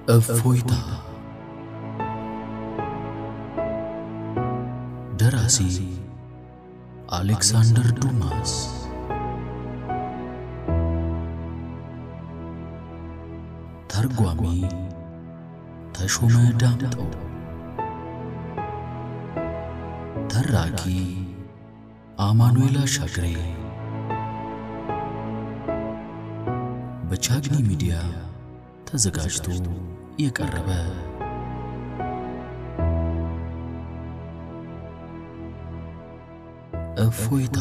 እፎይታ ደራሲ አሌክሳንደር ዱማስ ተርጓሚ ተሾመ ዳምጠው ተራኪ አማኑኤል አሻግሬ በቻግኒ ሚዲያ ተዘጋጅቶ የቀረበ እፎይታ።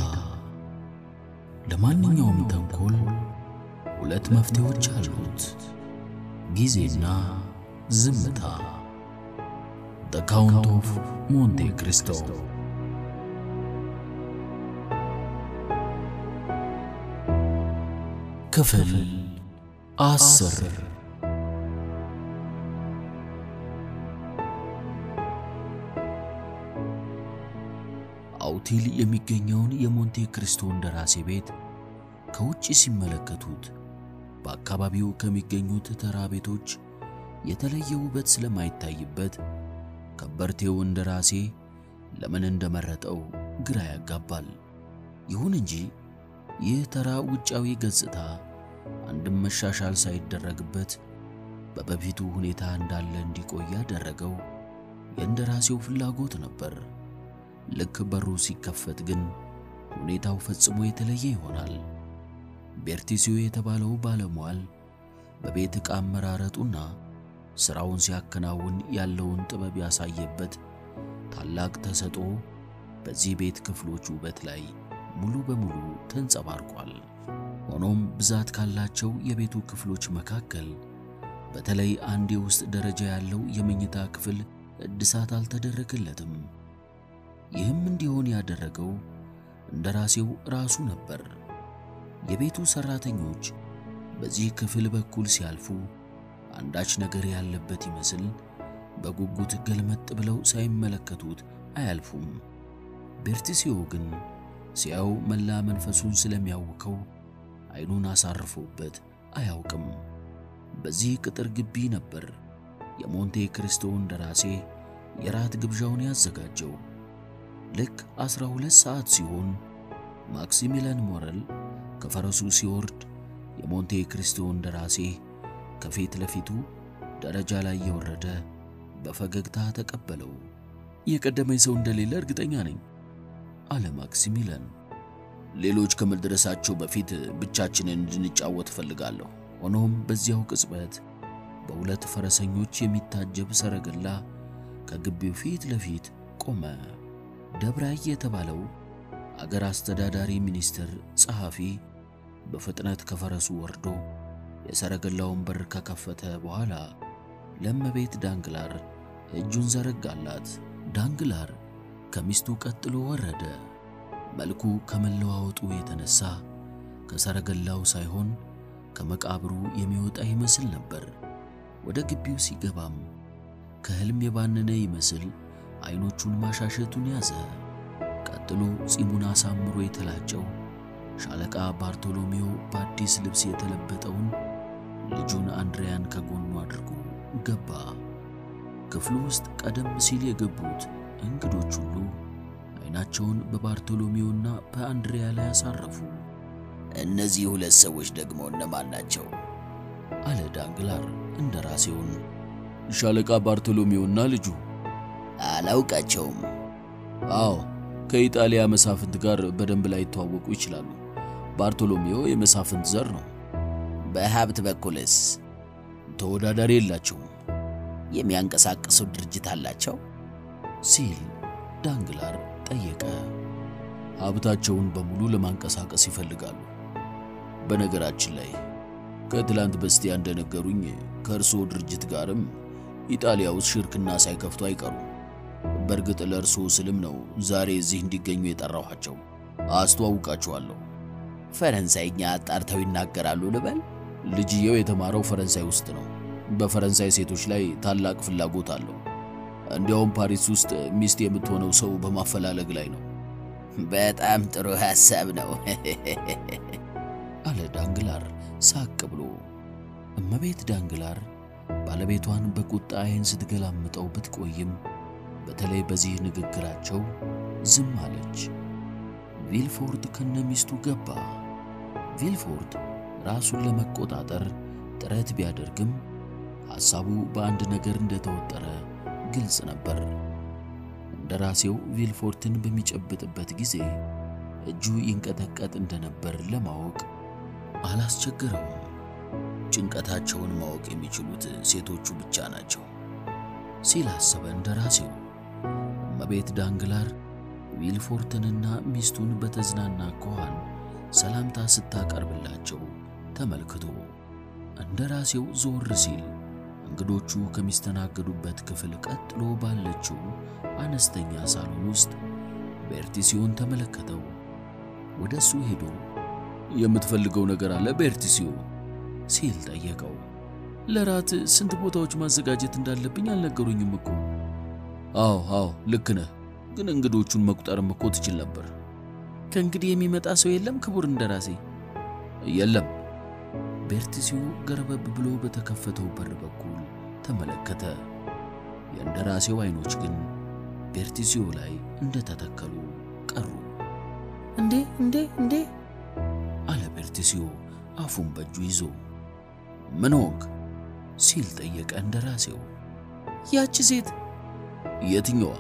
ለማንኛውም ተንኮል ሁለት መፍትሄዎች አሉት፣ ጊዜና ዝምታ። ዘ ካውንት ኦፍ ሞንቴ ክሪስቶ። ክፍል አስር አውቲል የሚገኘውን የሞንቴ ክሪስቶ እንደራሴ ቤት ከውጭ ሲመለከቱት በአካባቢው ከሚገኙት ተራ ቤቶች የተለየ ውበት ስለማይታይበት ከበርቴው እንደራሴ ለምን እንደመረጠው ግራ ያጋባል። ይሁን እንጂ ይህ ተራ ውጫዊ ገጽታ አንድም መሻሻል ሳይደረግበት በበፊቱ ሁኔታ እንዳለ እንዲቆይ ያደረገው የእንደራሴው ፍላጎት ነበር። ልክ በሩ ሲከፈት ግን ሁኔታው ፈጽሞ የተለየ ይሆናል። ቤርቲሲዮ የተባለው ባለሟል በቤት ዕቃ አመራረጡና ሥራውን ሲያከናውን ያለውን ጥበብ ያሳየበት ታላቅ ተሰጥኦ በዚህ ቤት ክፍሎች ውበት ላይ ሙሉ በሙሉ ተንጸባርቋል። ሆኖም ብዛት ካላቸው የቤቱ ክፍሎች መካከል በተለይ አንድ የውስጥ ደረጃ ያለው የመኝታ ክፍል እድሳት አልተደረገለትም። ይህም እንዲሆን ያደረገው እንደራሴው ራሱ ነበር። የቤቱ ሰራተኞች በዚህ ክፍል በኩል ሲያልፉ አንዳች ነገር ያለበት ይመስል በጉጉት ገልመጥ ብለው ሳይመለከቱት አያልፉም። ቤርቲሲዮ ግን ሲያው መላ መንፈሱን ስለሚያውከው ዓይኑን አሳርፎበት አያውቅም። በዚህ ቅጥር ግቢ ነበር የሞንቴ ክሪስቶ እንደራሴ የራት ግብዣውን ያዘጋጀው። ልክ ዐሥራ ሁለት ሰዓት ሲሆን ማክሲሚለን ሞረል ከፈረሱ ሲወርድ የሞንቴ ክሪስቶ እንደራሴ ከፊት ለፊቱ ደረጃ ላይ የወረደ በፈገግታ ተቀበለው። የቀደመኝ ሰው እንደሌለ እርግጠኛ ነኝ አለ ማክሲሚለን። ሌሎች ከመድረሳቸው በፊት ብቻችንን እንድንጫወት እፈልጋለሁ። ሆኖም በዚያው ቅጽበት በሁለት ፈረሰኞች የሚታጀብ ሰረገላ ከግቢው ፊት ለፊት ቆመ። ደብራይ የተባለው አገር አስተዳዳሪ ሚኒስትር ጸሐፊ በፍጥነት ከፈረሱ ወርዶ የሰረገላውን በር ከከፈተ በኋላ ለእመቤት ዳንግላር እጁን ዘረጋላት። ዳንግላር ከሚስቱ ቀጥሎ ወረደ። መልኩ ከመለዋወጡ የተነሳ ከሰረገላው ሳይሆን ከመቃብሩ የሚወጣ ይመስል ነበር። ወደ ግቢው ሲገባም ከሕልም የባነነ ይመስል አይኖቹን ማሻሸቱን ያዘ። ቀጥሎ ጺሙን አሳምሮ የተላጨው ሻለቃ ባርቶሎሜው በአዲስ ልብስ የተለበጠውን ልጁን አንድሪያን ከጎኑ አድርጎ ገባ። ክፍሉ ውስጥ ቀደም ሲል የገቡት እንግዶች ሁሉ አይናቸውን በባርቶሎሜውና በአንድሪያ ላይ አሳረፉ። እነዚህ ሁለት ሰዎች ደግሞ እነማን ናቸው? አለ ዳንግላር እንደራሴውን። ሻለቃ ባርቶሎሜውና ልጁ። አላውቃቸውም። አዎ ከኢጣሊያ መሳፍንት ጋር በደንብ ላይ ይተዋወቁ ይችላሉ። ባርቶሎሜው የመሳፍንት ዘር ነው። በሀብት በኩልስ ተወዳዳሪ የላቸውም። የሚያንቀሳቅሰው ድርጅት አላቸው ሲል ዳንግላር ጠየቀ። ሀብታቸውን በሙሉ ለማንቀሳቀስ ይፈልጋሉ። በነገራችን ላይ ከትላንት በስቲያ እንደነገሩኝ ከእርስዎ ድርጅት ጋርም ኢጣሊያ ውስጥ ሽርክና ሳይከፍቱ አይቀሩም። በእርግጥ ለእርስዎ ስልም ነው ዛሬ እዚህ እንዲገኙ የጠራኋቸው። አስተዋውቃችኋለሁ። ፈረንሳይኛ አጣርተው ይናገራሉ ልበል? ልጅየው የተማረው ፈረንሳይ ውስጥ ነው። በፈረንሳይ ሴቶች ላይ ታላቅ ፍላጎት አለው። እንዲያውም ፓሪስ ውስጥ ሚስት የምትሆነው ሰው በማፈላለግ ላይ ነው። በጣም ጥሩ ሐሳብ ነው አለ ዳንግላር ሳቅ ብሎ። እመቤት ዳንግላር ባለቤቷን በቁጣ ዓይን ስትገላምጠው ብትቆይም በተለይ በዚህ ንግግራቸው ዝም አለች። ቪልፎርድ ከነሚስቱ ገባ። ቪልፎርድ ራሱን ለመቆጣጠር ጥረት ቢያደርግም ሐሳቡ በአንድ ነገር እንደተወጠረ ግልጽ ነበር። እንደራሴው ቪልፎርትን በሚጨብጥበት ጊዜ እጁ ይንቀጠቀጥ እንደነበር ለማወቅ አላስቸገረውም። ጭንቀታቸውን ማወቅ የሚችሉት ሴቶቹ ብቻ ናቸው ሲል አሰበ እንደራሴው። እመቤት ዳንግላር ቪልፎርትንና ሚስቱን በተዝናና አኳኋን ሰላምታ ስታቀርብላቸው ተመልክቶ እንደራሴው ዞር ሲል እንግዶቹ ከሚስተናገዱበት ክፍል ቀጥሎ ባለችው አነስተኛ ሳሎን ውስጥ ቤርቲሲዮን ተመለከተው። ወደ እሱ ሄዶ የምትፈልገው ነገር አለ ቤርቲሲዮ ሲል ጠየቀው። ለራት ስንት ቦታዎች ማዘጋጀት እንዳለብኝ አልነገሩኝም እኮ። አዎ አዎ ልክ ነህ፣ ግን እንግዶቹን መቁጠርም እኮ ትችል ነበር። ከእንግዲህ የሚመጣ ሰው የለም ክቡር እንደራሴ? የለም። ቤርቲሲዮ ገርበብ ብሎ በተከፈተው በር በኩል ተመለከተ። የእንደራሴው አይኖች ግን ቤርቲሲዮ ላይ እንደተተከሉ ቀሩ። እንዴ እንዴ እንዴ አለ ቤርቲሲዮ አፉን በእጁ ይዞ። ምን ሆንክ ሲል ጠየቀ እንደራሴው። ያቺ ሴት የትኛዋ?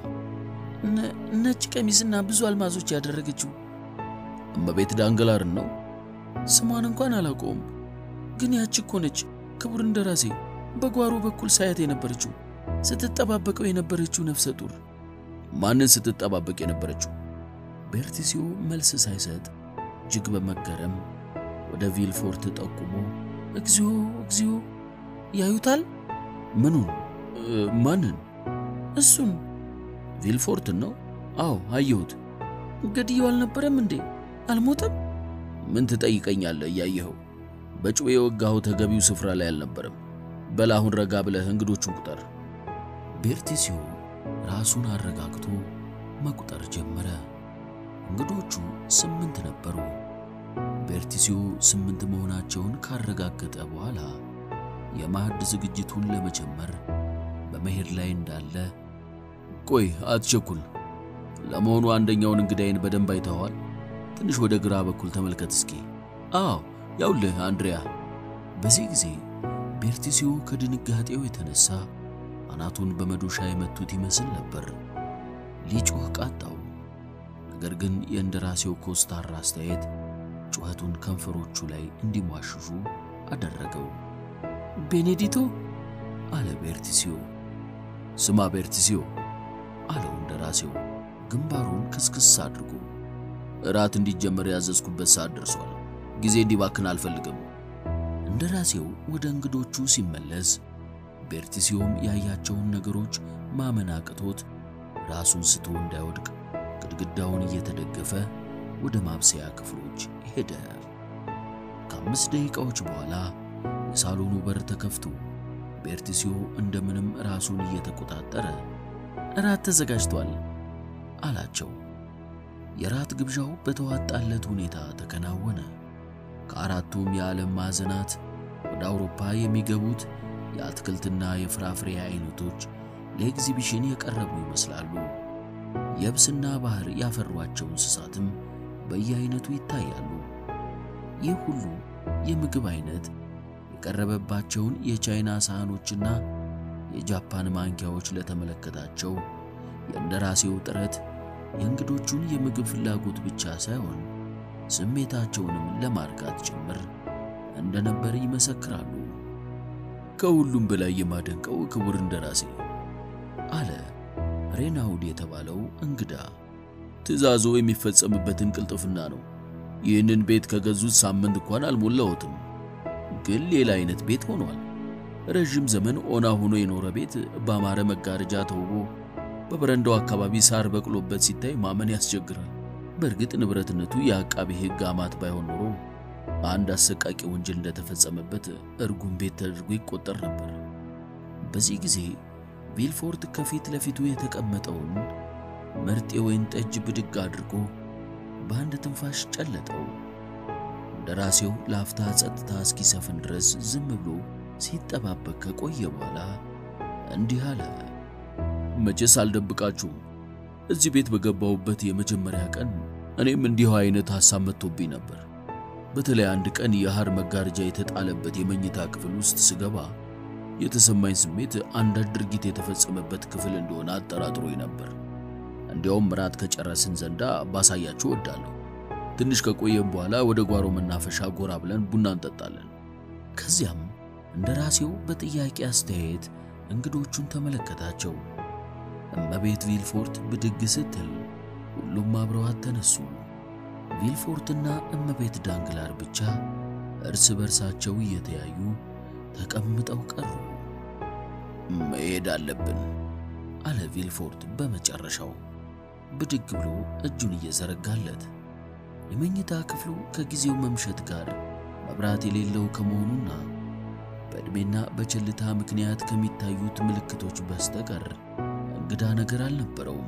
ነጭ ቀሚስና ብዙ አልማዞች ያደረገችው እመቤት ዳንግላርን ነው። ስሟን እንኳን አላውቀውም፣ ግን ያቺ እኮ ነች ክቡር እንደራሴ፣ በጓሮ በኩል ሳያት የነበረችው ስትጠባበቀው የነበረችው ነፍሰ ጡር። ማንን ስትጠባበቅ የነበረችው? ቤርቲሲዮ መልስ ሳይሰጥ እጅግ በመገረም ወደ ቪልፎርት ጠቁሞ እግዚኦ እግዚኦ፣ ያዩታል? ምኑን? ማንን? እሱን ቪልፎርትን ነው? አዎ አየሁት። ገድየው አልነበረም እንዴ? አልሞተም? ምን ትጠይቀኛለህ? እያየኸው በጩቤ የወጋኸው ተገቢው ስፍራ ላይ አልነበረም። በል አሁን ረጋ ብለህ እንግዶቹን ቁጠር። ቤርቲሲዮ ራሱን አረጋግቶ መቁጠር ጀመረ። እንግዶቹ ስምንት ነበሩ። ቤርቲሲዮ ስምንት መሆናቸውን ካረጋገጠ በኋላ የማዕድ ዝግጅቱን ለመጀመር በመሄድ ላይ እንዳለ ቆይ አትቸኩል። ለመሆኑ አንደኛውን እንግዳይን በደንብ አይተኸዋል? ትንሽ ወደ ግራ በኩል ተመልከት እስኪ። አዎ ያውልህ አንድሪያ። በዚህ ጊዜ ቤርቲሲዮ ከድንጋጤው የተነሳ አናቱን በመዶሻ የመቱት ይመስል ነበር። ሊጮህ ቃጣው። ነገር ግን የእንደራሴው ኮስታራ አስተያየት ጩኸቱን ከንፈሮቹ ላይ እንዲሟሽሹ አደረገው። ቤኔዲቶ አለ ቤርቲሲዮ። ስማ ቤርቲሲዮ አለው እንደራሴው ግንባሩን ክስክስ አድርጎ፣ እራት እንዲጀመር ያዘዝኩበት ሰዓት ደርሷል። ጊዜ እንዲባክን አልፈልግም። እንደራሴው ወደ እንግዶቹ ሲመለስ ቤርቲሲዮም ያያቸውን ነገሮች ማመን አቅቶት ራሱን ስቶ እንዳይወድቅ ግድግዳውን እየተደገፈ ወደ ማብሰያ ክፍሎች ሄደ። ከአምስት ደቂቃዎች በኋላ የሳሎኑ በር ተከፍቶ ቤርቲሲዮ እንደምንም ራሱን እየተቆጣጠረ እራት ተዘጋጅቷል አላቸው። የራት ግብዣው በተዋጣለት ሁኔታ ተከናወነ። ከአራቱም የዓለም ማዕዘናት ወደ አውሮፓ የሚገቡት የአትክልትና የፍራፍሬ አይነቶች ለኤግዚቢሽን የቀረቡ ይመስላሉ። የብስና ባህር ያፈሯቸው እንስሳትም በየአይነቱ ይታያሉ። ይህ ሁሉ የምግብ አይነት የቀረበባቸውን የቻይና ሳህኖችና የጃፓን ማንኪያዎች ለተመለከታቸው የእንደራሴው ጥረት የእንግዶቹን የምግብ ፍላጎት ብቻ ሳይሆን ስሜታቸውንም ለማርካት ጭምር እንደነበር ይመሰክራሉ። ከሁሉም በላይ የማደንቀው ክቡር እንደራሴ አለ ሬናውድ የተባለው እንግዳ፣ ትዕዛዞ የሚፈጸምበትን ቅልጥፍና ነው። ይህንን ቤት ከገዙት ሳምንት እንኳን አልሞላዎትም፣ ግን ሌላ አይነት ቤት ሆኗል። ረዥም ዘመን ኦና ሆኖ የኖረ ቤት በአማረ መጋረጃ ተውቦ በበረንዳው አካባቢ ሳር በቅሎበት ሲታይ ማመን ያስቸግራል። በእርግጥ ንብረትነቱ የአቃቤ ሕግ አማት ባይሆን ኖሮ አንድ አሰቃቂ ወንጀል እንደተፈጸመበት እርጉም ቤት ተደርጎ ይቆጠር ነበር። በዚህ ጊዜ ቪልፎርት ከፊት ለፊቱ የተቀመጠውን ምርጥ የወይን ጠጅ ብድግ አድርጎ በአንድ ትንፋሽ ጨለጠው። እንደራሴው ለአፍታ ጸጥታ እስኪሰፍን ድረስ ዝም ብሎ ሲጠባበቅ ከቆየ በኋላ እንዲህ አለ። መቼስ አልደብቃችሁም፣ እዚህ ቤት በገባሁበት የመጀመሪያ ቀን እኔም እንዲሁ አይነት ሐሳብ መጥቶብኝ ነበር። በተለይ አንድ ቀን የሐር መጋረጃ የተጣለበት የመኝታ ክፍል ውስጥ ስገባ የተሰማኝ ስሜት አንዳች ድርጊት የተፈጸመበት ክፍል እንደሆነ አጠራጥሮኝ ነበር። እንዲያውም ራት ከጨረስን ዘንዳ ባሳያችሁ እወዳለሁ። ትንሽ ከቆየም በኋላ ወደ ጓሮ መናፈሻ ጎራ ብለን ቡና እንጠጣለን። ከዚያም እንደ ራሴው በጥያቄ አስተያየት እንግዶቹን ተመለከታቸው። እመቤት ቪልፎርት ብድግ ስትል ሁሉም አብረዋት ተነሱ። ቪልፎርትና እመቤት ዳንግላር ብቻ እርስ በርሳቸው እየተያዩ ተቀምጠው ቀሩ። መሄድ አለብን አለ ቪልፎርት በመጨረሻው ብድግ ብሎ እጁን እየዘረጋለት። የመኝታ ክፍሉ ከጊዜው መምሸት ጋር መብራት የሌለው ከመሆኑና በዕድሜና በቸልታ ምክንያት ከሚታዩት ምልክቶች በስተቀር እንግዳ ነገር አልነበረውም።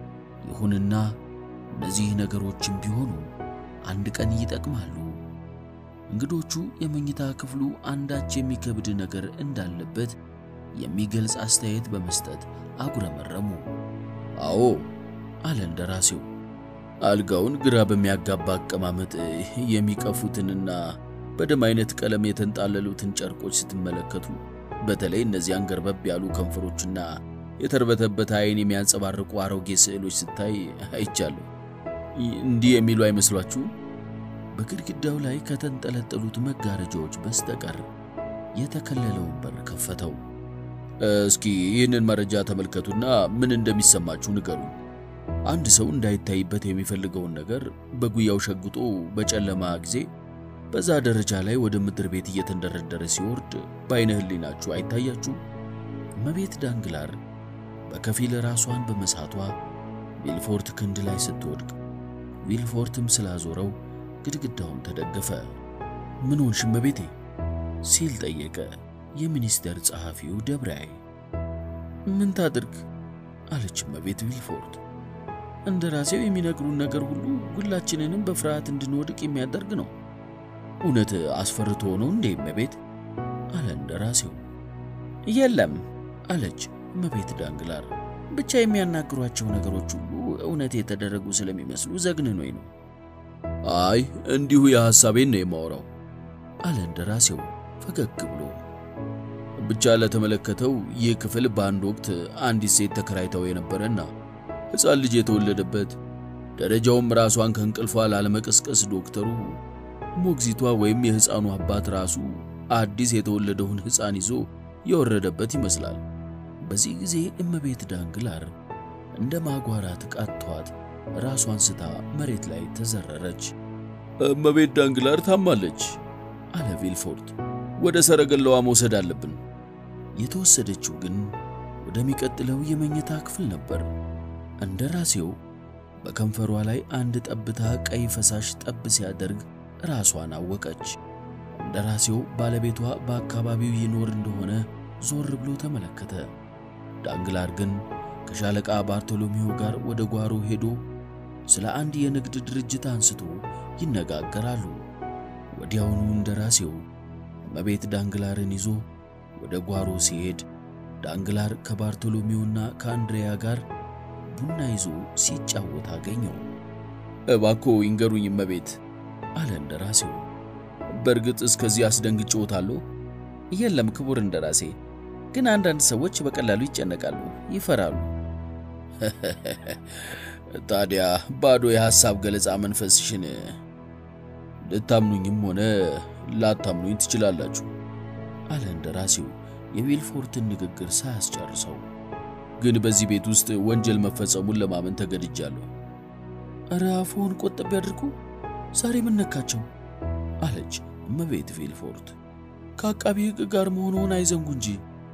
ይሁንና እነዚህ ነገሮችም ቢሆኑ አንድ ቀን ይጠቅማሉ። እንግዶቹ የመኝታ ክፍሉ አንዳች የሚከብድ ነገር እንዳለበት የሚገልጽ አስተያየት በመስጠት አጉረመረሙ። አዎ አለ እንደራሴው። አልጋውን ግራ በሚያጋባ አቀማመጥ የሚቀፉትንና በደም አይነት ቀለም የተንጣለሉትን ጨርቆች ስትመለከቱ በተለይ እነዚያን ገርበብ ያሉ ከንፈሮችና የተርበተበተ ዓይን የሚያንጸባርቁ አሮጌ ስዕሎች ስታይ አይቻለሁ። እንዲህ የሚሉ አይመስሏችሁ? በግድግዳው ላይ ከተንጠለጠሉት መጋረጃዎች በስተቀር የተከለለውን በር ከፈተው። እስኪ ይህንን መረጃ ተመልከቱና ምን እንደሚሰማችሁ ንገሩ። አንድ ሰው እንዳይታይበት የሚፈልገውን ነገር በጉያው ሸጉጦ በጨለማ ጊዜ በዛ ደረጃ ላይ ወደ ምድር ቤት እየተንደረደረ ሲወርድ በዓይነ ሕሊናችሁ አይታያችሁ? እመቤት ዳንግላር በከፊል ራሷን በመሳቷ ቪልፎርት ክንድ ላይ ስትወድቅ ቪልፎርትም ስላዞረው ግድግዳውን ተደገፈ። ምን ሆንሽ እመቤቴ? ሲል ጠየቀ የሚኒስቴር ጸሐፊው ደብራይ። ምን ታድርግ አለች እመቤት ቪልፎርት። እንደ ራሴው የሚነግሩን ነገር ሁሉ ሁላችንንም በፍርሃት እንድንወድቅ የሚያደርግ ነው። እውነት አስፈርቶ ነው እንዴ እመቤት? አለ እንደ ራሴው። የለም አለች እመቤት ዳንግላር። ብቻ የሚያናግሯቸው ነገሮች ሁሉ እውነት የተደረጉ ስለሚመስሉ ዘግንኖኝ ነው። አይ እንዲሁ የሐሳቤን ነው የማወራው አለ እንደ ራሴው ፈገግ ብሎ። ብቻ ለተመለከተው ይህ ክፍል በአንድ ወቅት አንዲት ሴት ተከራይተው የነበረና ሕፃን ልጅ የተወለደበት ደረጃውም ራሷን ከእንቅልፏ ላለመቀስቀስ ዶክተሩ ሞግዚቷ ወይም የሕፃኑ አባት ራሱ አዲስ የተወለደውን ሕፃን ይዞ የወረደበት ይመስላል። በዚህ ጊዜ እመቤት ዳንግላር እንደ ማጓራት ቃቷት ራሷን ስታ መሬት ላይ ተዘረረች። እመቤት ዳንግላር ታማለች አለ ቪልፎርት። ወደ ሰረገላዋ መውሰድ አለብን። የተወሰደችው ግን ወደሚቀጥለው የመኝታ ክፍል ነበር። እንደ ራሴው በከንፈሯ ላይ አንድ ጠብታ ቀይ ፈሳሽ ጠብ ሲያደርግ ራሷን አወቀች። እንደ ራሴው ባለቤቷ በአካባቢው ይኖር እንደሆነ ዞር ብሎ ተመለከተ። ዳንግላር ግን ከሻለቃ ባርቶሎሜው ጋር ወደ ጓሮ ሄዶ ስለ አንድ የንግድ ድርጅት አንስቶ ይነጋገራሉ። ወዲያውኑ እንደ ራሴው እመቤት ዳንግላርን ይዞ ወደ ጓሮ ሲሄድ ዳንግላር ከባርቶሎሜውና ከአንድሪያ ጋር ቡና ይዞ ሲጫወት አገኘው። እባኮ ይንገሩኝ እመቤት አለ እንደ ራሴው። በእርግጥ እስከዚህ አስደንግጬዎታለሁ? የለም ክቡር እንደራሴ፣ ግን አንዳንድ ሰዎች በቀላሉ ይጨነቃሉ፣ ይፈራሉ። ታዲያ ባዶ የሐሳብ ገለጻ መንፈስሽን ልታምኑኝም ሆነ ላታምኑኝ ትችላላችሁ አለ እንደ ራሴው የቪልፎርትን ንግግር ሳያስጨርሰው። ግን በዚህ ቤት ውስጥ ወንጀል መፈጸሙን ለማመን ተገድጃለሁ። እረ አፍዎን ቆጠብ ያድርጉ። ዛሬ ምን ነካቸው? አለች እመቤት ቪልፎርት። ከአቃቢ ሕግ ጋር መሆንዎን አይዘንጉ እንጂ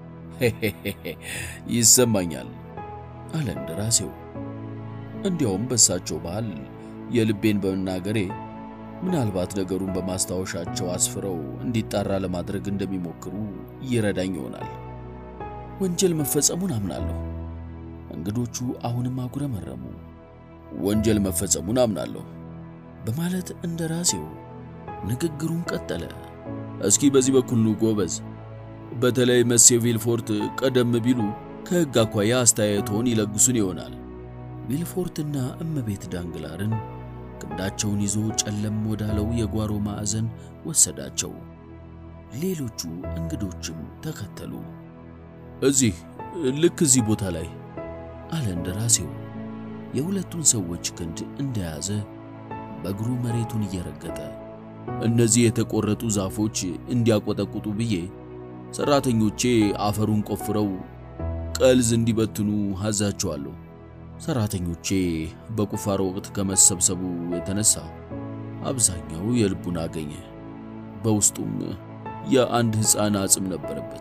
ይሰማኛል አለ እንደ ራሴው። እንዲያውም በሳቸው ባህል የልቤን በመናገሬ ምናልባት ነገሩን በማስታወሻቸው አስፍረው እንዲጣራ ለማድረግ እንደሚሞክሩ ይረዳኝ ይሆናል። ወንጀል መፈጸሙን አምናለሁ። እንግዶቹ አሁንም አጉረመረሙ። ወንጀል መፈጸሙን አምናለሁ በማለት እንደ ራሴው ንግግሩን ቀጠለ። እስኪ በዚህ በኩል ኑ ጎበዝ በተለይ መሴ ቪልፎርት ቀደም ቢሉ ከሕግ አኳያ አስተያየቶን ይለግሱን ይሆናል። ቪልፎርትና እመቤት ዳንግላርን ክንዳቸውን ይዞ ጨለም ወዳለው የጓሮ ማዕዘን ወሰዳቸው። ሌሎቹ እንግዶችም ተከተሉ። እዚህ ልክ እዚህ ቦታ ላይ አለ እንደራሴው የሁለቱን ሰዎች ክንድ እንደያዘ በእግሩ መሬቱን እየረገጠ እነዚህ የተቆረጡ ዛፎች እንዲያቆጠቁጡ ብዬ ሰራተኞቼ አፈሩን ቆፍረው ቀልዝ እንዲበትኑ አዛቸዋለሁ። ሰራተኞቼ በቁፋሮ ወቅት ከመሰብሰቡ የተነሳ አብዛኛው የልቡን አገኘ። በውስጡም የአንድ ሕፃን አጽም ነበረበት።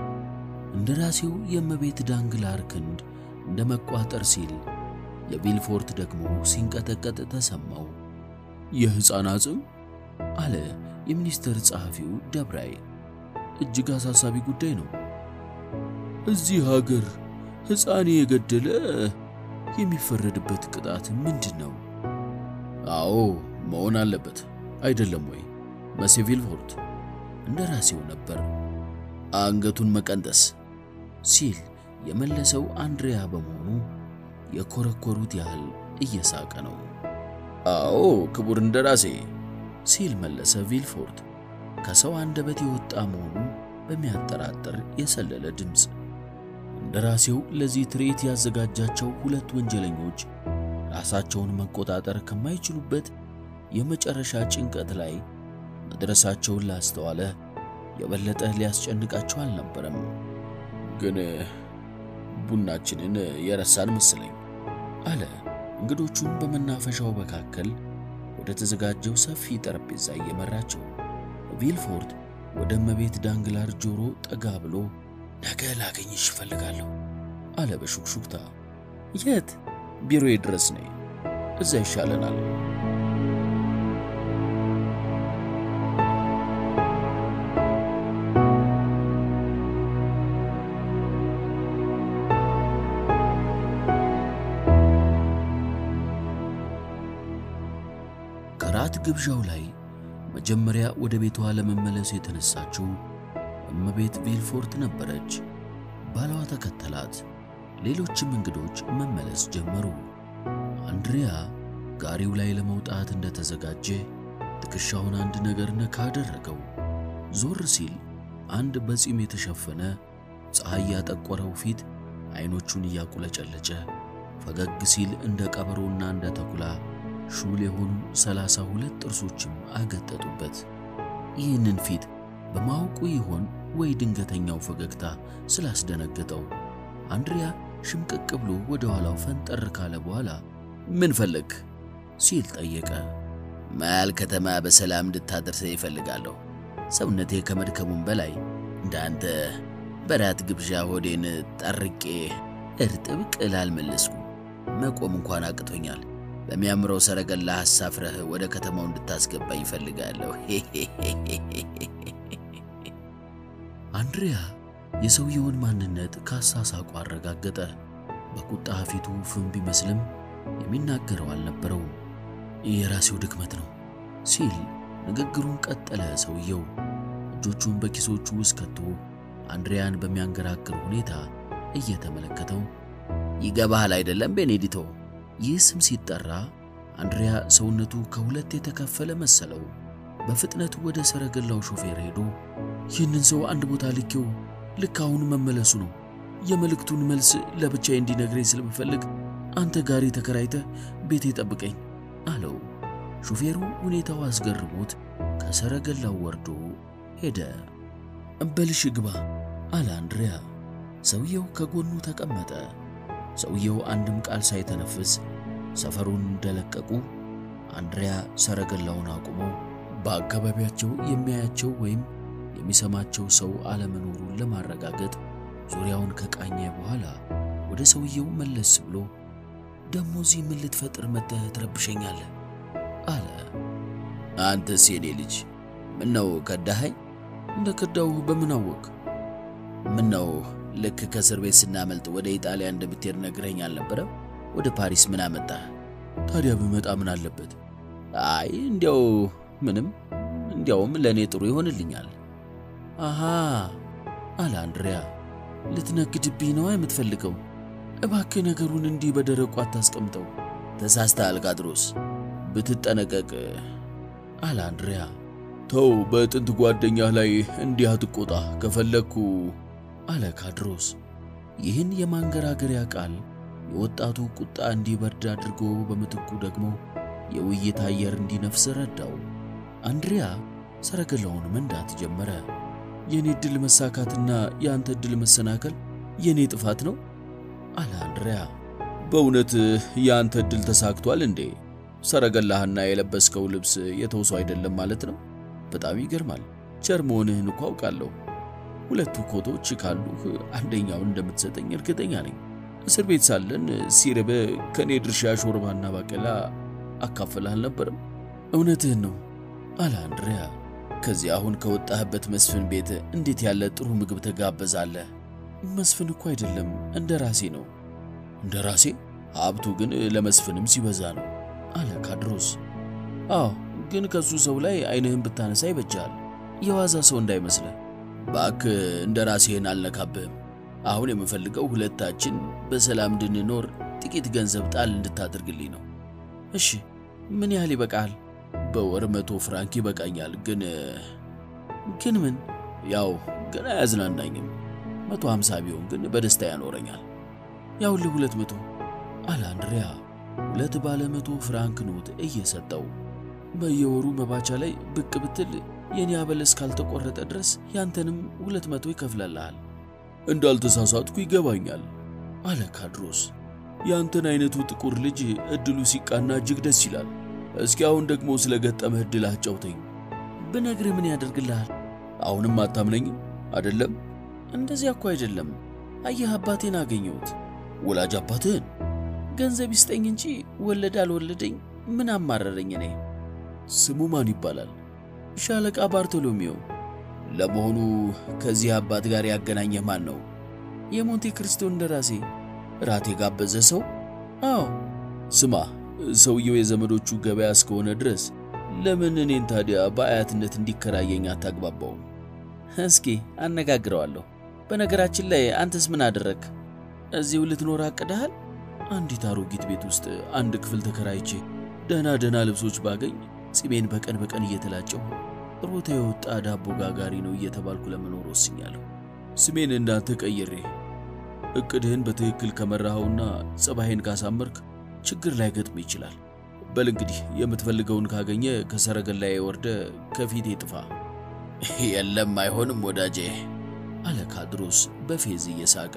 እንደራሴው የእመቤት ዳንግላር ክንድ እንደ መቋጠር ሲል የቪልፎርት ደግሞ ሲንቀጠቀጥ ተሰማው። የሕፃን አጽም አለ የሚኒስቴር ጸሐፊው ደብራይ። እጅግ አሳሳቢ ጉዳይ ነው። እዚህ ሀገር ሕፃን የገደለ የሚፈረድበት ቅጣት ምንድን ነው? አዎ መሆን አለበት አይደለም ወይ መሴ ቪልፎርት? እንደራሴው ነበር አንገቱን መቀንጠስ ሲል የመለሰው አንድሪያ በመሆኑ የኮረኮሩት ያህል እየሳቀ ነው። አዎ ክቡር እንደራሴ ሲል መለሰ ቪልፎርት ከሰው አንደበት የወጣ መሆኑ በሚያጠራጥር የሰለለ ድምፅ። እንደራሴው ለዚህ ትርኢት ያዘጋጃቸው ሁለት ወንጀለኞች ራሳቸውን መቆጣጠር ከማይችሉበት የመጨረሻ ጭንቀት ላይ መድረሳቸውን ላስተዋለ የበለጠ ሊያስጨንቃቸው አልነበረም። ግን ቡናችንን የረሳን መሰለኝ አለ እንግዶቹን በመናፈሻው መካከል ወደ ተዘጋጀው ሰፊ ጠረጴዛ እየመራቸው። ቪልፎርት ወደ እመቤት ዳንግላር ጆሮ ጠጋ ብሎ ነገ ላገኝሽ እፈልጋለሁ አለ በሹክሹክታ። የት? ቢሮዬ ድረስ ነይ፣ እዛ ይሻለናል። ከራት ግብዣው ላይ መጀመሪያ ወደ ቤቷ ለመመለስ የተነሳችው እመቤት ቪልፎርት ነበረች። ባሏ ተከተላት። ሌሎችም እንግዶች መመለስ ጀመሩ። አንድሪያ ጋሪው ላይ ለመውጣት እንደተዘጋጀ ትከሻውን አንድ ነገር ነካ አደረገው። ዞር ሲል አንድ በጺም የተሸፈነ ፀሐይ ያጠቆረው ፊት አይኖቹን እያቁለጨለጨ ፈገግ ሲል እንደ ቀበሮና እንደ ተኩላ ሹል የሆኑ ሰላሳ ሁለት ጥርሶችም አገጠጡበት። ይህንን ፊት በማወቁ ይሆን ወይ ድንገተኛው ፈገግታ ስላስደነገጠው አንድሪያ ሽምቅቅ ብሎ ወደ ኋላው ፈንጠር ካለ በኋላ ምን ፈለግ ሲል ጠየቀ። መሃል ከተማ በሰላም እንድታደርሰኝ ይፈልጋለሁ። ሰውነቴ ከመድከሙም በላይ እንዳንተ በራት ግብዣ ሆዴን ጠርቄ እርጥብ ቅል አልመለስኩም። መቆም እንኳን አቅቶኛል። በሚያምረው ሰረገላ አሳፍረህ ወደ ከተማው እንድታስገባኝ ይፈልጋለሁ። አንድሪያ የሰውየውን ማንነት ካሳሳቁ አረጋገጠ። በቁጣ ፊቱ ፍም ቢመስልም የሚናገረው አልነበረውም። የራሴው ድክመት ነው ሲል ንግግሩን ቀጠለ። ሰውየው እጆቹን በኪሶቹ ውስጥ ከቶ አንድሪያን በሚያንገራግር ሁኔታ እየተመለከተው ይገባሃል አይደለም ቤኔዲቶ? ይህ ስም ሲጠራ አንድሪያ ሰውነቱ ከሁለት የተከፈለ መሰለው። በፍጥነት ወደ ሰረገላው ሾፌር ሄዶ ይህንን ሰው አንድ ቦታ ልኬው ልክ አሁን መመለሱ ነው። የመልእክቱን መልስ ለብቻዬ እንዲነግረኝ ስለምፈልግ አንተ ጋሪ ተከራይተህ ቤቴ ጠብቀኝ አለው። ሾፌሩ ሁኔታው አስገርሞት ከሰረገላው ወርዶ ሄደ። እበልሽ ግባ አለ አንድሪያ። ሰውየው ከጎኑ ተቀመጠ። ሰውየው አንድም ቃል ሳይተነፍስ ሰፈሩን እንደለቀቁ አንድሪያ ሰረገላውን አቁሞ በአካባቢያቸው የሚያያቸው ወይም የሚሰማቸው ሰው አለመኖሩን ለማረጋገጥ ዙሪያውን ከቃኘ በኋላ ወደ ሰውየው መለስ ብሎ ደሞ እዚህ ምን ልትፈጥር መጥተህ ትረብሸኛለህ? አለ። አንተስ የኔ ልጅ ምነው ከዳኸኝ? እንደ ከዳው በምን አወቅ? ምነው ልክ ከእስር ቤት ስናመልጥ ወደ ኢጣሊያ እንደምትሄድ ነግረኝ አልነበረም? ወደ ፓሪስ ምን አመጣህ? ታዲያ ብመጣ ምን አለበት? አይ እንዲያው ምንም፣ እንዲያውም ለእኔ ጥሩ ይሆንልኛል። አሃ አለ አንድሪያ። ልትነግድብኝ ነዋ የምትፈልገው? እባክህ ነገሩን እንዲህ በደረቁ አታስቀምጠው። ተሳስተሃል ካድሮስ፣ ብትጠነቀቅ አለ አንድሪያ። ተው፣ በጥንት ጓደኛህ ላይ እንዲህ አትቆጣ። ከፈለግኩ አለ ካድሮስ። ይህን የማንገራገሪያ ቃል የወጣቱ ቁጣ እንዲበርድ አድርጎ በምትኩ ደግሞ የውይይት አየር እንዲነፍስ ረዳው። አንድሪያ ሰረገላውን መንዳት ጀመረ። የኔ ዕድል መሳካትና የአንተ ዕድል መሰናከል የኔ ጥፋት ነው አለ አንድሪያ። በእውነት የአንተ ዕድል ተሳክቷል እንዴ? ሰረገላህና የለበስከው ልብስ የተውሶ አይደለም ማለት ነው? በጣም ይገርማል። ቸር መሆንህን እኮ አውቃለሁ። ሁለቱ ኮቶች ካሉህ አንደኛውን እንደምትሰጠኝ እርግጠኛ ነኝ። እስር ቤት ሳለን ሲርብ ከእኔ ድርሻ ሾርባና ባቄላ አካፍልህ አልነበርም? እውነትህን ነው አለ አንድሪያ። ከዚህ አሁን ከወጣህበት መስፍን ቤት እንዴት ያለ ጥሩ ምግብ ተጋበዛለህ? መስፍን እኮ አይደለም እንደ ራሴ ነው። እንደ ራሴ? ሀብቱ ግን ለመስፍንም ሲበዛ ነው አለ ካድሮስ። አዎ፣ ግን ከሱ ሰው ላይ አይንህን ብታነሳ ይበጃል። የዋዛ ሰው እንዳይመስልህ። እባክህ እንደ ራሴህን አልነካብህም። አሁን የምፈልገው ሁለታችን በሰላም እንድንኖር ጥቂት ገንዘብ ጣል እንድታደርግልኝ ነው። እሺ፣ ምን ያህል ይበቃል? በወር መቶ ፍራንክ ይበቃኛል። ግን ግን ምን? ያው ገና አያዝናናኝም። መቶ ሀምሳ ቢሆን ግን በደስታ ያኖረኛል። ያውልህ ሁለት መቶ አለ አንድሪያ ሁለት ባለ መቶ ፍራንክ ኖት እየሰጠው። በየወሩ መባቻ ላይ ብቅ ብትል የኔ አበል እስካልተቆረጠ ድረስ ያንተንም ሁለት መቶ ይከፍለልሃል። እንዳልተሳሳትኩ ይገባኛል አለ ካድሮስ። ያንተን አይነቱ ጥቁር ልጅ እድሉ ሲቃና እጅግ ደስ ይላል። እስኪ አሁን ደግሞ ስለ ገጠመህ እድል አጫውተኝ። ብነግርህ ምን ያደርግልሃል? አሁንም አታምነኝም አይደለም? እንደዚያ እኮ አይደለም። አየህ አባቴን አገኘሁት። ወላጅ አባትህን? ገንዘብ ይስጠኝ እንጂ ወለደ አልወለደኝ ምን አማረረኝ እኔ። ስሙ ማን ይባላል? ሻለቃ ባርቶሎሜው። ለመሆኑ ከዚህ አባት ጋር ያገናኘህ ማን ነው? የሞንቴ ክሪስቶ እንደራሴ። ራት የጋበዘ ሰው? አዎ። ስማ፣ ሰውየው የዘመዶቹ ገበያ እስከሆነ ድረስ ለምን እኔን ታዲያ በአያትነት እንዲከራየኝ አታግባባውም? እስኪ አነጋግረዋለሁ። በነገራችን ላይ አንተስ ምን አደረግ? እዚሁ ልትኖር አቅደሃል? አንዲት አሮጊት ቤት ውስጥ አንድ ክፍል ተከራይቼ ደህና ደህና ልብሶች ባገኝ ጺሜን በቀን በቀን እየተላጨሁ ሮታ የወጣ ዳቦ ጋጋሪ ነው እየተባልኩ ለመኖር ወስኛለሁ። ስሜን እንዳንተ ቀይሬ እቅድህን በትክክል ከመራኸውና ጸባይን ካሳመርክ ችግር ላይ ገጥም ይችላል። በል እንግዲህ የምትፈልገውን ካገኘ ከሰረገላዬ ወርደ ከፊቴ ጥፋ። የለም አይሆንም ወዳጄ አለ ካድሮስ በፌዝ እየሳቀ።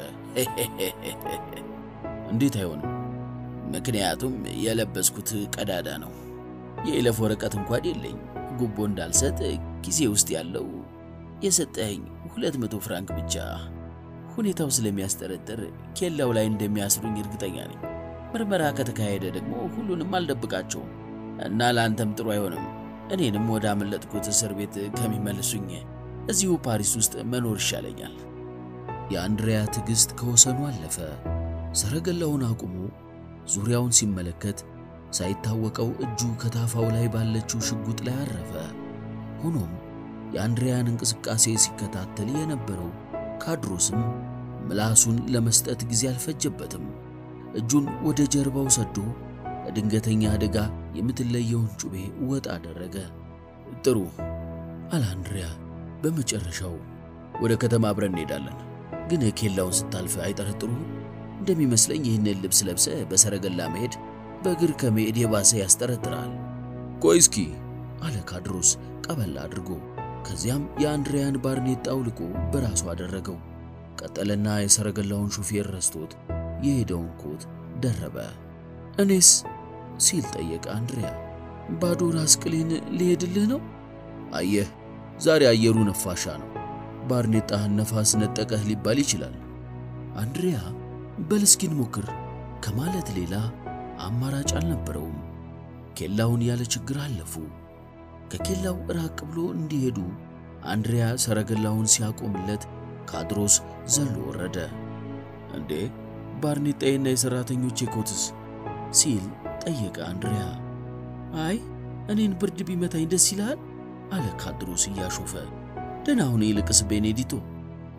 እንዴት አይሆንም? ምክንያቱም የለበስኩት ቀዳዳ ነው። የይለፍ ወረቀት እንኳን የለኝ። ጉቦ እንዳልሰጥ ጊዜ ውስጥ ያለው የሰጠኸኝ ሁለት መቶ ፍራንክ ብቻ። ሁኔታው ስለሚያስጠረጥር ኬላው ላይ እንደሚያስሩኝ እርግጠኛ ነኝ። ምርመራ ከተካሄደ ደግሞ ሁሉንም አልደብቃቸውም እና ለአንተም ጥሩ አይሆንም። እኔንም ወደ አመለጥኩት እስር ቤት ከሚመልሱኝ እዚሁ ፓሪስ ውስጥ መኖር ይሻለኛል። የአንድሪያ ትዕግሥት ከወሰኑ አለፈ። ሰረገላውን አቁሞ ዙሪያውን ሲመለከት ሳይታወቀው እጁ ከታፋው ላይ ባለችው ሽጉጥ ላይ አረፈ። ሆኖም የአንድሪያን እንቅስቃሴ ሲከታተል የነበረው ካድሮስም ምላሱን ለመስጠት ጊዜ አልፈጀበትም። እጁን ወደ ጀርባው ሰዶ ለድንገተኛ አደጋ የምትለየውን ጩቤ ወጥ አደረገ። ጥሩ አለ አንድሪያ በመጨረሻው። ወደ ከተማ አብረን እንሄዳለን። ግን ኬላውን ስታልፍ አይጠረጥሩም? እንደሚመስለኝ ይህንን ልብስ ለብሰ በሰረገላ መሄድ በእግር ከመሄድ የባሰ ያስጠረጥራል። ቆይ እስኪ አለ ካድሮስ ቀበል አድርጎ። ከዚያም የአንድሪያን ባርኔጣ አውልቆ በራሱ አደረገው። ቀጠለና የሰረገላውን ሹፌር ረስቶት የሄደውን ኮት ደረበ። እኔስ ሲል ጠየቀ አንድሪያ። ባዶ ራስ ቅሌን ሊሄድልህ ነው? አየህ ዛሬ አየሩ ነፋሻ ነው። ባርኔጣህን ነፋስ ነጠቀህ ሊባል ይችላል። አንድሪያ በል እስኪ እንሞክር ከማለት ሌላ አማራጭ አልነበረውም። ኬላውን ያለ ችግር አለፉ። ከኬላው ራቅ ብሎ እንዲሄዱ አንድሪያ ሰረገላውን ሲያቆምለት ካድሮስ ዘሎ ወረደ። እንዴ ባርኔጣዬና የሰራተኞቼ ኮትስ ሲል ጠየቀ አንድሪያ። አይ እኔን ብርድ ቢመታኝ ደስ ይልሃል አለ ካድሮስ እያሾፈ። ደህና ሁን ይልቅስ ቤኔዲቶ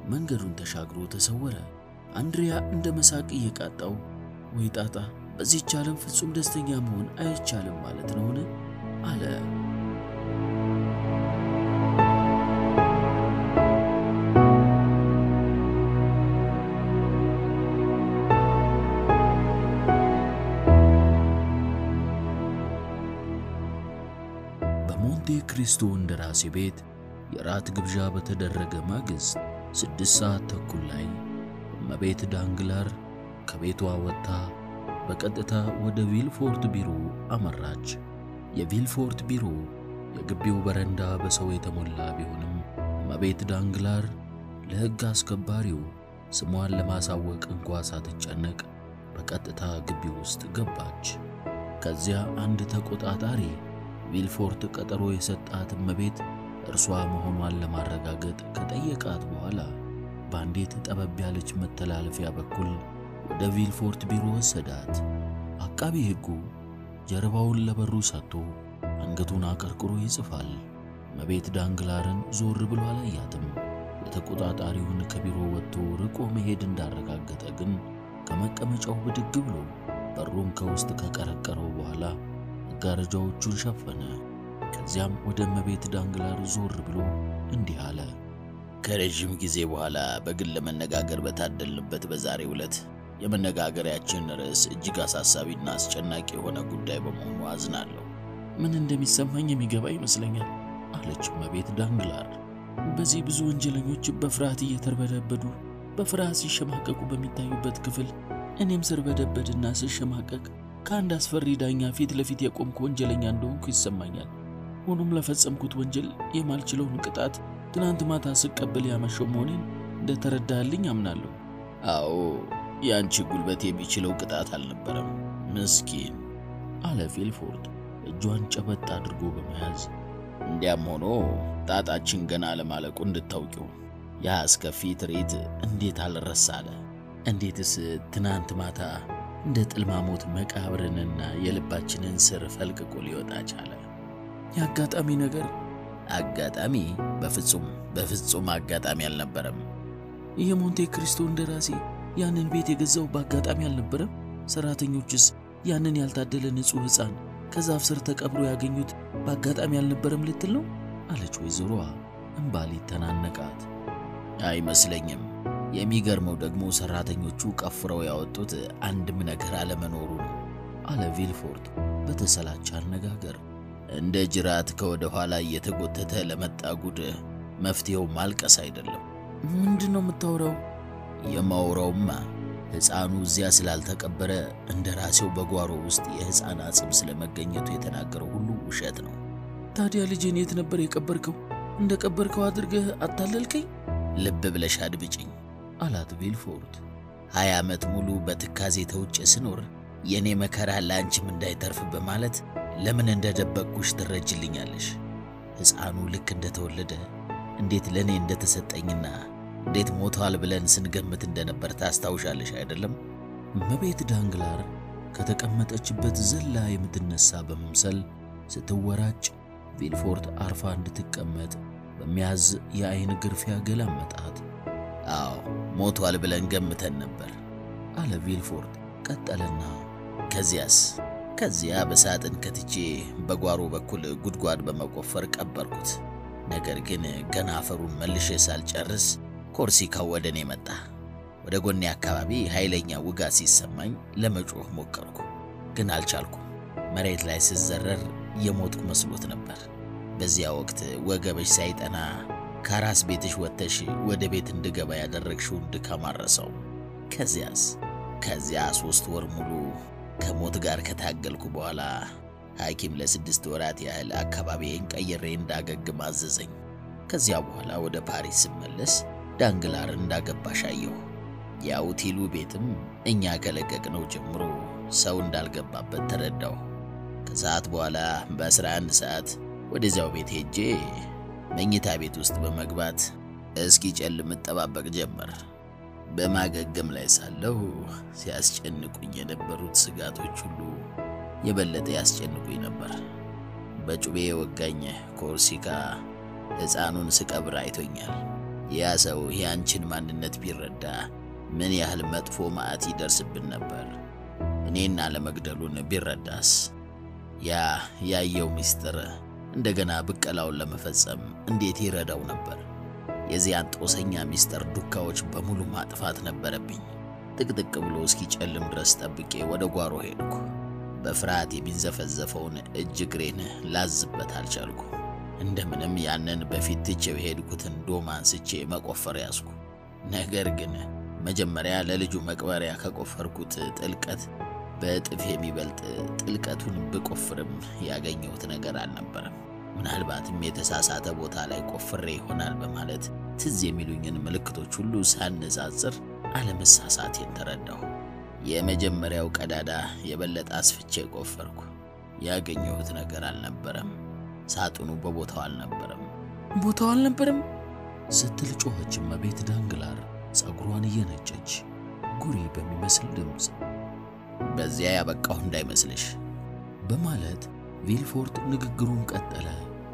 መንገዱን ተሻግሮ ተሰወረ። አንድሪያ እንደ መሳቅ እየቃጣው ወይ ጣጣ፣ በዚህች ዓለም ፍጹም ደስተኛ መሆን አይቻልም ማለት ነውን? አለ። በሞንቴ ክሪስቶ እንደራሴ ቤት የራት ግብዣ በተደረገ ማግስት ስድስት ሰዓት ተኩል ላይ እመቤት ዳንግላር ከቤቷ ወጥታ በቀጥታ ወደ ቪልፎርት ቢሮ አመራች። የቪልፎርት ቢሮ የግቢው በረንዳ በሰው የተሞላ ቢሆንም እመቤት ዳንግላር ለሕግ አስከባሪው ስሟን ለማሳወቅ እንኳ ሳትጨነቅ በቀጥታ ግቢ ውስጥ ገባች። ከዚያ አንድ ተቆጣጣሪ ቪልፎርት ቀጠሮ የሰጣት እመቤት እርሷ መሆኗን ለማረጋገጥ ከጠየቃት በኋላ በአንዲት ጠበብ ያለች መተላለፊያ በኩል ወደ ቪልፎርት ቢሮ ወሰዳት። አቃቢ ሕጉ ጀርባውን ለበሩ ሰጥቶ አንገቱን አቀርቅሮ ይጽፋል። እመቤት ዳንግላርን ዞር ብሎ አላያትም። የተቆጣጣሪውን ከቢሮ ወጥቶ ርቆ መሄድ እንዳረጋገጠ ግን ከመቀመጫው ብድግ ብሎ በሩን ከውስጥ ከቀረቀረው በኋላ መጋረጃዎቹን ሸፈነ። ከዚያም ወደ እመቤት ዳንግላር ዞር ብሎ እንዲህ አለ። ከረዥም ጊዜ በኋላ በግል ለመነጋገር በታደልንበት በዛሬው ዕለት የመነጋገሪያችን ርዕስ እጅግ አሳሳቢና አስጨናቂ የሆነ ጉዳይ በመሆኑ አዝናለሁ። ምን እንደሚሰማኝ የሚገባ ይመስለኛል አለች እመቤት ዳንግላር። በዚህ ብዙ ወንጀለኞች በፍርሃት እየተርበደበዱ በፍርሃት ሲሸማቀቁ በሚታዩበት ክፍል እኔም ስርበደበድና ስሸማቀቅ ከአንድ አስፈሪ ዳኛ ፊት ለፊት የቆምኩ ወንጀለኛ እንደሆንኩ ይሰማኛል። ሆኖም ለፈጸምኩት ወንጀል የማልችለውን ቅጣት ትናንት ማታ ስቀበል ያመሸው መሆኔን እንደተረዳልኝ አምናለሁ። አዎ የአንቺ ጉልበት የሚችለው ቅጣት አልነበረም፣ ምስኪን አለ ቪልፎርድ እጇን ጨበጥ አድርጎ በመያዝ እንዲያም ሆኖ ጣጣችን ገና ለማለቁ እንድታውቂው ያ አስከፊ ትርኢት እንዴት አልረሳለ? እንዴትስ ትናንት ማታ እንደ ጥልማሞት መቃብርንና የልባችንን ስር ፈልቅቆ ሊወጣ ቻለ? የአጋጣሚ ነገር አጋጣሚ? በፍጹም በፍጹም አጋጣሚ አልነበረም። የሞንቴ ክሪስቶ እንደራሴ ያንን ቤት የገዛው በአጋጣሚ አልነበረም? ሰራተኞችስ ያንን ያልታደለ ንጹሕ ሕፃን ከዛፍ ስር ተቀብሮ ያገኙት በአጋጣሚ አልነበረም ልትል ነው? አለች ወይዘሮዋ እምባ ሊተናነቃት። አይመስለኝም። የሚገርመው ደግሞ ሰራተኞቹ ቀፍረው ያወጡት አንድም ነገር አለመኖሩ ነው አለ ቪልፎርድ በተሰላቸ አነጋገር። እንደ ጅራት ከወደ ኋላ እየተጎተተ ለመጣ ጉድ መፍትሄው ማልቀስ አይደለም። ምንድን ነው የምታወራው? የማውራውማ ሕፃኑ እዚያ ስላልተቀበረ እንደ ራሴው በጓሮ ውስጥ የሕፃን አጽም ስለመገኘቱ የተናገረው ሁሉ ውሸት ነው። ታዲያ ልጄን የት ነበር የቀበርከው? እንደ ቀበርከው አድርገህ አታለልከኝ? ልብ ብለሽ አድምጪኝ አላት ቪልፎርድ። ሀያ ዓመት ሙሉ በትካዜ ተውጬ ስኖር የእኔ መከራ ለአንቺም እንዳይተርፍ በማለት ለምን እንደደበቅኩሽ ትረጅልኛለሽ። ሕፃኑ ልክ እንደተወለደ እንዴት ለእኔ እንደተሰጠኝና እንዴት ሞቷል ብለን ስንገምት እንደነበር ታስታውሻለሽ አይደለም? እመቤት ዳንግላር ከተቀመጠችበት ዘላ የምትነሳ በመምሰል ስትወራጭ ቪልፎርድ አርፋ እንድትቀመጥ በሚያዝ የአይን ግርፊያ ገላመጣት። አዎ ሞቷል ብለን ገምተን ነበር አለ ቪልፎርድ ቀጠለና፣ ከዚያስ ከዚያ በሳጥን ከትቼ በጓሮ በኩል ጉድጓድ በመቆፈር ቀበርኩት። ነገር ግን ገና አፈሩን መልሼ ሳልጨርስ ኮርሲካው ወደ እኔ መጣ። ወደ ጎኔ አካባቢ ኃይለኛ ውጋት ሲሰማኝ ለመጮህ ሞከርኩ፣ ግን አልቻልኩም። መሬት ላይ ስዘረር የሞትኩ መስሎት ነበር። በዚያ ወቅት ወገበሽ ሳይጠና ከአራስ ቤትሽ ወጥተሽ ወደ ቤት እንድገባ ያደረግሽውን ድካም አረሰው። ከዚያስ ከዚያ ሶስት ወር ሙሉ ከሞት ጋር ከታገልኩ በኋላ ሐኪም ለስድስት ወራት ያህል አካባቢዬን ቀይሬ እንዳገግም አዘዘኝ። ከዚያ በኋላ ወደ ፓሪስ ስመለስ ዳንግላር እንዳገባሽ አየሁ። የአውቲሉ ቤትም እኛ ከለቀቅነው ጀምሮ ሰው እንዳልገባበት ተረዳሁ። ከሰዓት በኋላ በአስራ አንድ ሰዓት ወደዚያው ቤት ሄጄ መኝታ ቤት ውስጥ በመግባት እስኪ ጨልም እጠባበቅ ጀመር። በማገገም ላይ ሳለሁ ሲያስጨንቁኝ የነበሩት ስጋቶች ሁሉ የበለጠ ያስጨንቁኝ ነበር። በጩቤ የወጋኝ ኮርሲካ ሕፃኑን ስቀብር አይቶኛል። ያ ሰው ያንቺን ማንነት ቢረዳ ምን ያህል መጥፎ መዓት ይደርስብን ነበር። እኔን አለመግደሉን ቢረዳስ? ያ ያየው ምስጢር እንደገና ብቀላውን ለመፈጸም እንዴት ይረዳው ነበር? የዚያን ጦሰኛ ምስጢር ዱካዎች በሙሉ ማጥፋት ነበረብኝ። ጥቅጥቅ ብሎ እስኪጨልም ድረስ ጠብቄ ወደ ጓሮ ሄድኩ። በፍርሃት የሚንዘፈዘፈውን እጅ እግሬን ላዝበት አልቻልኩ። እንደምንም ያንን በፊት ትቼው የሄድኩትን ዶማ አንስቼ መቆፈር ያዝኩ። ነገር ግን መጀመሪያ ለልጁ መቅበሪያ ከቆፈርኩት ጥልቀት በእጥፍ የሚበልጥ ጥልቀቱን ብቆፍርም ያገኘሁት ነገር አልነበረም። ምናልባትም የተሳሳተ ቦታ ላይ ቆፍሬ ይሆናል በማለት ትዝ የሚሉኝን ምልክቶች ሁሉ ሳነጻጽር አለመሳሳቴን ተረዳሁ። የመጀመሪያው ቀዳዳ የበለጠ አስፍቼ ቆፈርኩ። ያገኘሁት ነገር አልነበረም። ሳጥኑ በቦታው አልነበረም። ቦታው አልነበረም ስትል ጮኸች እመቤት ዳንግላር ጸጉሯን እየነጨች ጉሪ በሚመስል ድምፅ። በዚያ ያበቃሁ እንዳይመስልሽ በማለት ቪልፎርት ንግግሩን ቀጠለ።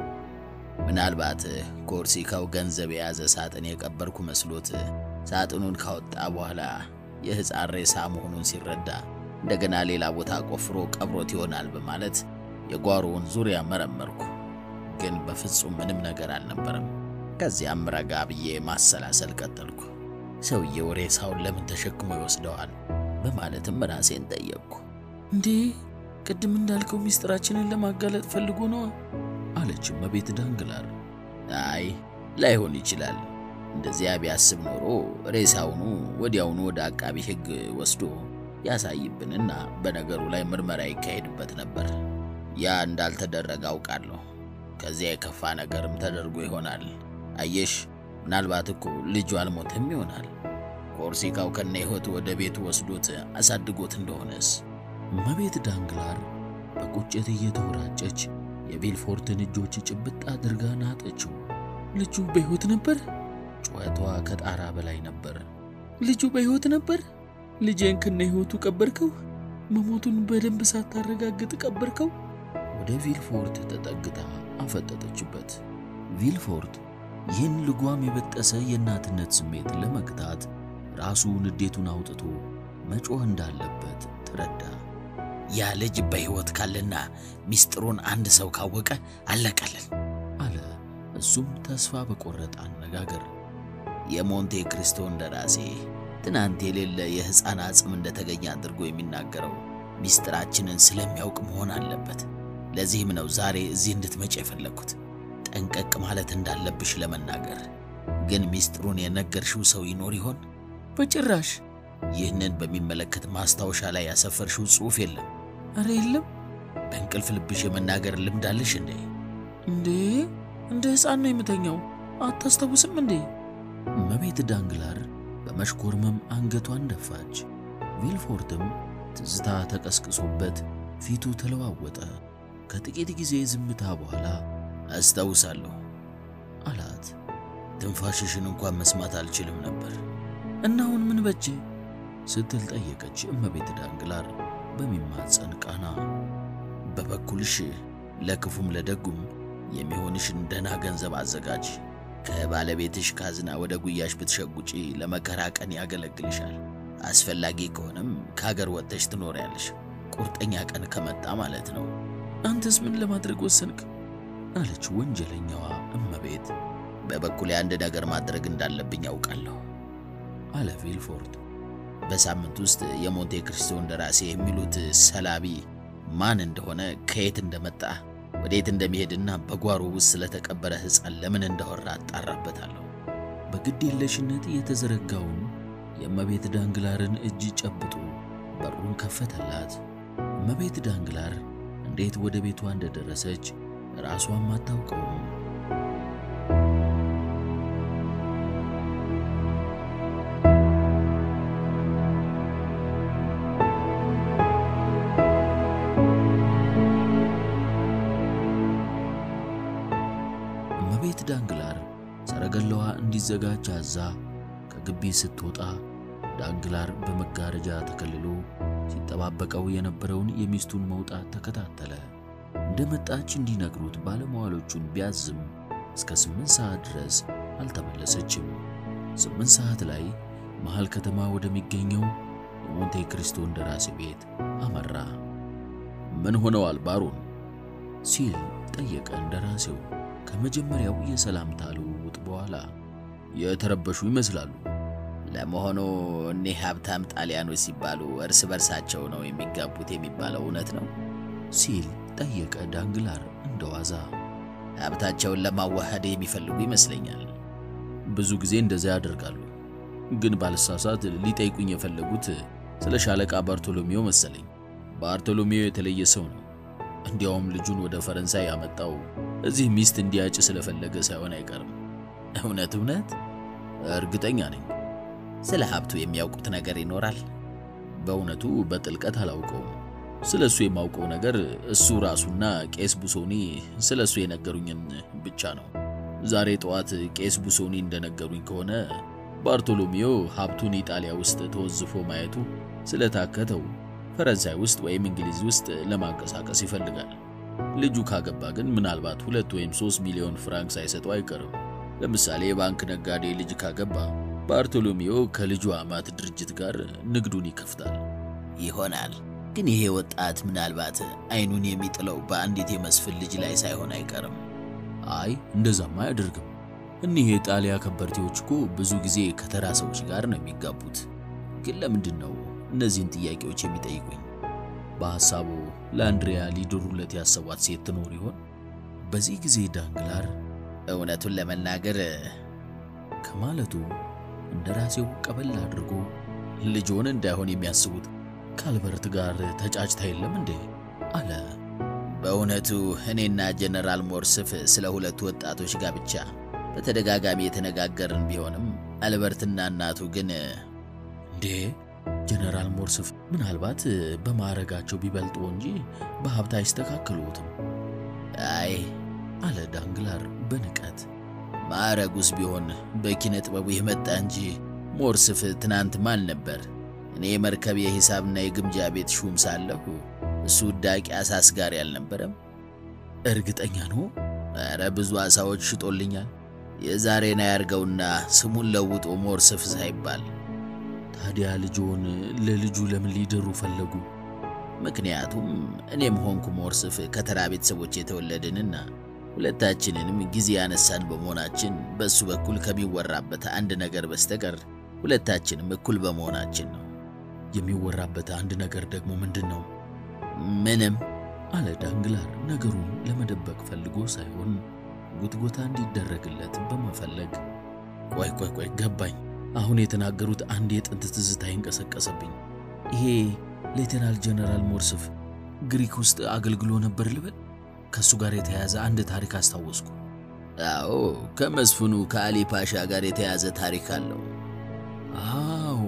ምናልባት ኮርሲካው ገንዘብ የያዘ ሳጥን የቀበርኩ መስሎት ሳጥኑን ካወጣ በኋላ የሕፃን ሬሳ መሆኑን ሲረዳ እንደገና ሌላ ቦታ ቆፍሮ ቀብሮት ይሆናል በማለት የጓሮውን ዙሪያ መረመርኩ። ግን በፍጹም ምንም ነገር አልነበረም። ከዚያም ረጋ ብዬ ማሰላሰል ቀጠልኩ። ሰውዬው ሬሳውን ለምን ተሸክሞ ይወስደዋል በማለትም ራሴን ጠየቅኩ። እንዴ ቅድም እንዳልከው ሚስጥራችንን ለማጋለጥ ፈልጎ ነዋ አለች እመቤት ዳንግላር። አይ ላይሆን ይችላል። እንደዚያ ቢያስብ ኖሮ ሬሳውኑ ወዲያውኑ ወደ አቃቢ ሕግ ወስዶ ያሳይብንና በነገሩ ላይ ምርመራ ይካሄድበት ነበር። ያ እንዳልተደረገ አውቃለሁ። ከዚያ የከፋ ነገርም ተደርጎ ይሆናል። አየሽ፣ ምናልባት እኮ ልጁ አልሞትም ይሆናል። ኮርሲካው ከነ ሕይወቱ ወደ ቤቱ ወስዶት አሳድጎት እንደሆነስ? እመቤት ዳንግላር በቁጭት እየተወራጨች የቪልፎርትን እጆች ጭብጥ አድርጋ ናጠችው። ልጁ በሕይወት ነበር? ጩኸቷ ከጣራ በላይ ነበር። ልጁ በሕይወት ነበር? ልጄን ከነ ሕይወቱ ቀበርከው? መሞቱን በደንብ ሳታረጋግጥ ቀበርከው? ወደ ቪልፎርት ተጠግታ አፈጠጠችበት። ቪልፎርት ይህን ልጓም የበጠሰ የእናትነት ስሜት ለመግታት ራሱ ንዴቱን አውጥቶ መጮህ እንዳለበት ተረዳ። ያ ልጅ በሕይወት ካለና ሚስጥሩን አንድ ሰው ካወቀ አለቀልን አለ። እሱም ተስፋ በቆረጠ አነጋገር የሞንቴ ክሪስቶ እንደራሴ ትናንት የሌለ የሕፃን አጽም እንደተገኘ አድርጎ የሚናገረው ሚስጥራችንን ስለሚያውቅ መሆን አለበት። ለዚህም ነው ዛሬ እዚህ እንድትመጪ የፈለግኩት ጠንቀቅ ማለት እንዳለብሽ ለመናገር። ግን ሚስጥሩን የነገርሽው ሰው ይኖር ይሆን? በጭራሽ። ይህንን በሚመለከት ማስታወሻ ላይ ያሰፈርሽው ጽሑፍ የለም? አረ የለም። በእንቅልፍ ልብሽ የመናገር ልምድ አለሽ እንዴ? እንዴ እንደ ሕፃን ነው የምተኛው። አታስታውስም እንዴ? እመቤት ዳንግላር በመሽኮርመም አንገቷን ደፋች። ቪልፎርትም ትዝታ ተቀስቅሶበት ፊቱ ተለዋወጠ። ከጥቂት ጊዜ ዝምታ በኋላ አስታውሳለሁ አላት። ትንፋሽሽን እንኳን መስማት አልችልም ነበር። እና አሁን ምን በጀ ስትል ጠየቀች እመቤት ዳንግላር በሚማጸን ቃና። በበኩልሽ ለክፉም ለደጉም የሚሆንሽን ደህና ገንዘብ አዘጋጅ። ከባለቤትሽ ካዝና ወደ ጉያሽ ብትሸጉጪ ለመከራ ቀን ያገለግልሻል። አስፈላጊ ከሆነም ከሀገር ወጥተሽ ትኖሪያለሽ። ቁርጠኛ ቀን ከመጣ ማለት ነው። አንተስ ምን ለማድረግ ወሰንክ? አለች ወንጀለኛዋ እመቤት። በበኩሌ አንድ ነገር ማድረግ እንዳለብኝ ያውቃለሁ አለ ቪልፎርት። በሳምንት ውስጥ የሞንቴ ክሪስቶ እንደራሴ የሚሉት ሰላቢ ማን እንደሆነ ከየት እንደመጣ ወዴት እንደሚሄድና በጓሮ ውስጥ ስለተቀበረ ሕፃን ለምን እንዳወራ አጣራበታለሁ። በግድ የለሽነት የተዘረጋውን የእመቤት ዳንግላርን እጅ ጨብጦ በሩን ከፈተላት። እመቤት ዳንግላር እንዴት ወደ ቤቷ እንደደረሰች ራሷም አታውቀውም። እመቤት ዳንግላር ሰረገላዋ እንዲዘጋጅ አዛ ከግቢ ስትወጣ ዳንግላር በመጋረጃ ተከልሎ ሲጠባበቀው የነበረውን የሚስቱን መውጣት ተከታተለ። እንደመጣች እንዲነግሩት ባለመዋሎቹን ቢያዝም እስከ ስምንት ሰዓት ድረስ አልተመለሰችም። ስምንት ሰዓት ላይ መሃል ከተማ ወደሚገኘው የሞንቴ ክሪስቶ እንደራሴ ቤት አመራ። ምን ሆነዋል ባሮን? ሲል ጠየቀ እንደራሴው ከመጀመሪያው የሰላምታ ልውውጥ በኋላ። የተረበሹ ይመስላሉ። ለመሆኑ እኒህ ሀብታም ጣሊያኖች ሲባሉ እርስ በርሳቸው ነው የሚጋቡት የሚባለው እውነት ነው? ሲል ጠየቀ ዳንግላር እንደዋዛ። ሀብታቸውን ለማዋሃድ የሚፈልጉ ይመስለኛል። ብዙ ጊዜ እንደዚያ ያደርጋሉ። ግን ባልሳሳት ሊጠይቁኝ የፈለጉት ስለ ሻለቃ ባርቶሎሜው መሰለኝ። ባርቶሎሜው የተለየ ሰው ነው። እንዲያውም ልጁን ወደ ፈረንሳይ ያመጣው እዚህ ሚስት እንዲያጭ ስለፈለገ ሳይሆን አይቀርም። እውነት እውነት? እርግጠኛ ነኝ። ስለ ሀብቱ የሚያውቁት ነገር ይኖራል? በእውነቱ በጥልቀት አላውቀውም። ስለ እሱ የማውቀው ነገር እሱ ራሱና ቄስ ቡሶኒ ስለ እሱ የነገሩኝን ብቻ ነው። ዛሬ ጠዋት ቄስ ቡሶኒ እንደነገሩኝ ከሆነ ባርቶሎሜዮ ሀብቱን ኢጣሊያ ውስጥ ተወዝፎ ማየቱ ስለታከተው ፈረንሳይ ውስጥ ወይም እንግሊዝ ውስጥ ለማንቀሳቀስ ይፈልጋል። ልጁ ካገባ ግን ምናልባት ሁለት ወይም ሶስት ሚሊዮን ፍራንክ ሳይሰጠው አይቀርም። ለምሳሌ የባንክ ነጋዴ ልጅ ካገባ ባርቶሎሜዮ ከልጁ አማት ድርጅት ጋር ንግዱን ይከፍታል ይሆናል። ግን ይሄ ወጣት ምናልባት አይኑን የሚጥለው በአንዲት የመስፍን ልጅ ላይ ሳይሆን አይቀርም። አይ እንደዛማ አያደርግም። እኒህ የጣሊያ ከበርቴዎች እኮ ብዙ ጊዜ ከተራ ሰዎች ጋር ነው የሚጋቡት። ግን ለምንድን ነው እነዚህን ጥያቄዎች የሚጠይቁኝ? በሐሳቡ ለአንድሪያ ሊድሩለት ያሰቧት ሴት ትኖር ይሆን? በዚህ ጊዜ ዳንግላር እውነቱን ለመናገር ከማለቱ እንደራሴው ቀበል አድርጎ ልጆን እንዳይሆን የሚያስቡት ከአልበርት ጋር ተጫጭታ የለም እንዴ? አለ። በእውነቱ እኔና ጀነራል ሞርስፍ ስለ ሁለቱ ወጣቶች ጋብቻ በተደጋጋሚ የተነጋገርን ቢሆንም አልበርትና እናቱ ግን እንዴ ጀነራል ሞርስፍ ምናልባት በማዕረጋቸው ቢበልጡ እንጂ በሀብት አይስተካከሉትም። አይ አለ ዳንግላር በንቀት ማዕረጉስ ቢሆን በኪነ ጥበቡ የመጣ እንጂ ሞርስፍ ትናንት ማን ነበር? እኔ መርከብ የሂሳብና የግምጃ ቤት ሹም ሳለሁ እሱ ውዳቂ አሳ አስጋሪ አልነበረም? እርግጠኛ ነው? ኧረ ብዙ አሳዎች ሽጦልኛል። የዛሬን አያርገውና ስሙን ለውጦ ሞርስፍ ሳይባል ታዲያ ልጆን ለልጁ ለምን ሊድሩ ፈለጉ? ምክንያቱም እኔም ሆንኩ ሞርስፍ ከተራ ቤተሰቦች የተወለድንና ሁለታችንንም ጊዜ ያነሳን በመሆናችን በእሱ በኩል ከሚወራበት አንድ ነገር በስተቀር ሁለታችንም እኩል በመሆናችን ነው። የሚወራበት አንድ ነገር ደግሞ ምንድን ነው? ምንም አለ ዳንግላር ነገሩን ለመደበቅ ፈልጎ ሳይሆን ጉትጎታ እንዲደረግለት በመፈለግ። ቆይ ቆይ ቆይ ገባኝ። አሁን የተናገሩት አንድ የጥንት ትዝታ ይንቀሰቀሰብኝ። ይሄ ሌተናል ጀነራል ሞርስፍ ግሪክ ውስጥ አገልግሎ ነበር ልበል? ከእሱ ጋር የተያያዘ አንድ ታሪክ አስታወስኩ። አዎ፣ ከመስፍኑ ከአሊ ፓሻ ጋር የተያያዘ ታሪክ አለው። አዎ፣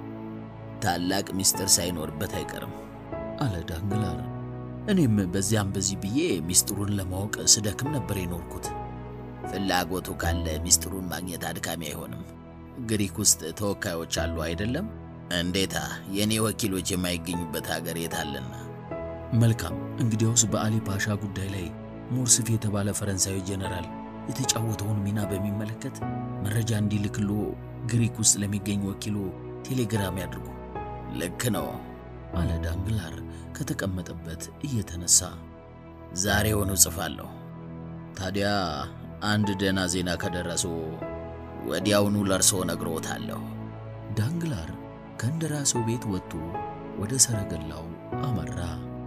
ታላቅ ምስጢር ሳይኖርበት አይቀርም አለ ዳንግላር። እኔም በዚያም በዚህ ብዬ ሚስጥሩን ለማወቅ ስደክም ነበር የኖርኩት። ፍላጎቱ ካለ ሚስጥሩን ማግኘት አድካሚ አይሆንም። ግሪክ ውስጥ ተወካዮች አሉ አይደለም? እንዴታ! የእኔ ወኪሎች የማይገኙበት ሀገር የታለና? መልካም እንግዲያውስ በአሊ ፓሻ ጉዳይ ላይ ሞርስፍ የተባለ ፈረንሳዊ ጀነራል የተጫወተውን ሚና በሚመለከት መረጃ እንዲልክሎ ግሪክ ውስጥ ለሚገኝ ወኪሎ ቴሌግራም ያድርጉ። ልክ ነው አለ ዳንግላር ከተቀመጠበት እየተነሳ። ዛሬውኑ ጽፋለሁ። ታዲያ አንድ ደህና ዜና ከደረሰው ወዲያውኑ ለርሶ ነግሮታለሁ። ዳንግላር ከእንደራሴው ቤት ወጥቶ ወደ ሰረገላው አመራ።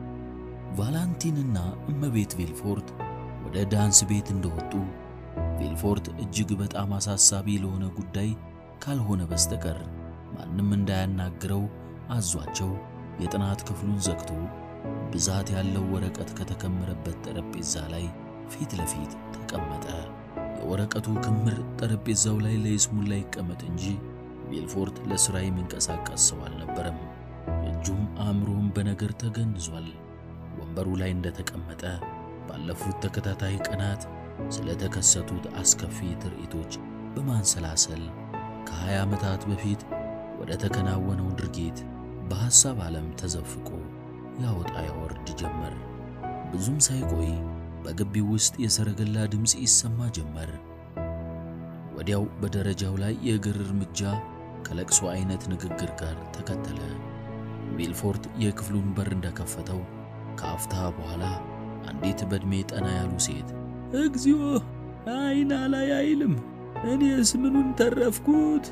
ቫላንቲንና እመቤት ቪልፎርት ወደ ዳንስ ቤት እንደወጡ ቪልፎርት እጅግ በጣም አሳሳቢ ለሆነ ጉዳይ ካልሆነ በስተቀር ማንም እንዳያናግረው አዟቸው የጥናት ክፍሉን ዘግቶ ብዛት ያለው ወረቀት ከተከመረበት ጠረጴዛ ላይ ፊት ለፊት ተቀመጠ። የወረቀቱ ክምር ጠረጴዛው ላይ ለይስሙላ ይቀመጥ እንጂ ቪልፎርት ለሥራ የሚንቀሳቀስ ሰው አልነበረም። እጁም አእምሮም በነገር ተገንዟል። ወንበሩ ላይ እንደተቀመጠ ባለፉት ተከታታይ ቀናት ስለተከሰቱት አስከፊ ትርኢቶች በማንሰላሰል ከ20 ዓመታት በፊት ወደ ተከናወነው ድርጊት በሐሳብ ዓለም ተዘፍቆ ያወጣ ያወርድ ጀመር። ብዙም ሳይቆይ በግቢው ውስጥ የሰረገላ ድምፅ ይሰማ ጀመር። ወዲያው በደረጃው ላይ የእግር እርምጃ ከለቅሶ አይነት ንግግር ጋር ተከተለ። ቪልፎርት የክፍሉን በር እንደከፈተው ከአፍታ በኋላ አንዲት በዕድሜ ጠና ያሉ ሴት እግዚኦ አይና ላይ አይልም እኔስ ምኑን ተረፍኩት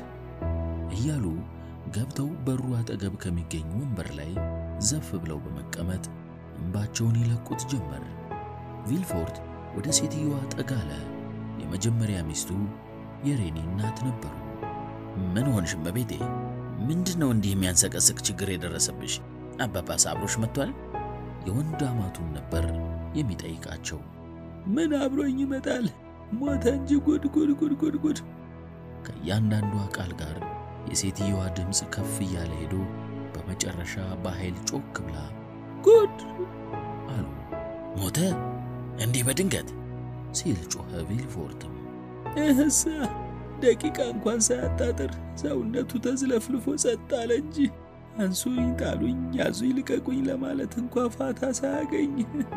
እያሉ ገብተው በሩ አጠገብ ከሚገኝ ወንበር ላይ ዘፍ ብለው በመቀመጥ እንባቸውን ይለቁት ጀመር። ቪልፎርት ወደ ሴትየዋ ጠጋለ። የመጀመሪያ ሚስቱ የሬኒ እናት ነበሩ። ምን ሆንሽ እመቤቴ? ምንድነው እንዲህ የሚያንሰቀስቅ ችግር የደረሰብሽ? አባባስ አብሮሽ መጥቷል? የወንድ አማቱን ነበር የሚጠይቃቸው። ምን አብሮኝ ይመጣል? ሞተ እንጂ ጉድ ጉድ ጉድ ጉድ ጉድ። ከእያንዳንዷ ቃል ጋር የሴትየዋ ድምፅ ከፍ እያለ ሄዶ በመጨረሻ በኃይል ጮክ ብላ ጉድ አሉ። ሞተ እንዲህ በድንገት ሲል ጮኸ። ቪልፎርትም እህሳ ደቂቃ እንኳን ሳያጣጥር ሰውነቱ ተዝለፍልፎ ጸጥ አለ እንጂ አንሱኝ፣ ጣሉኝ፣ ያዙኝ፣ ልቀቁኝ ለማለት እንኳ ፋታ ሳያገኝ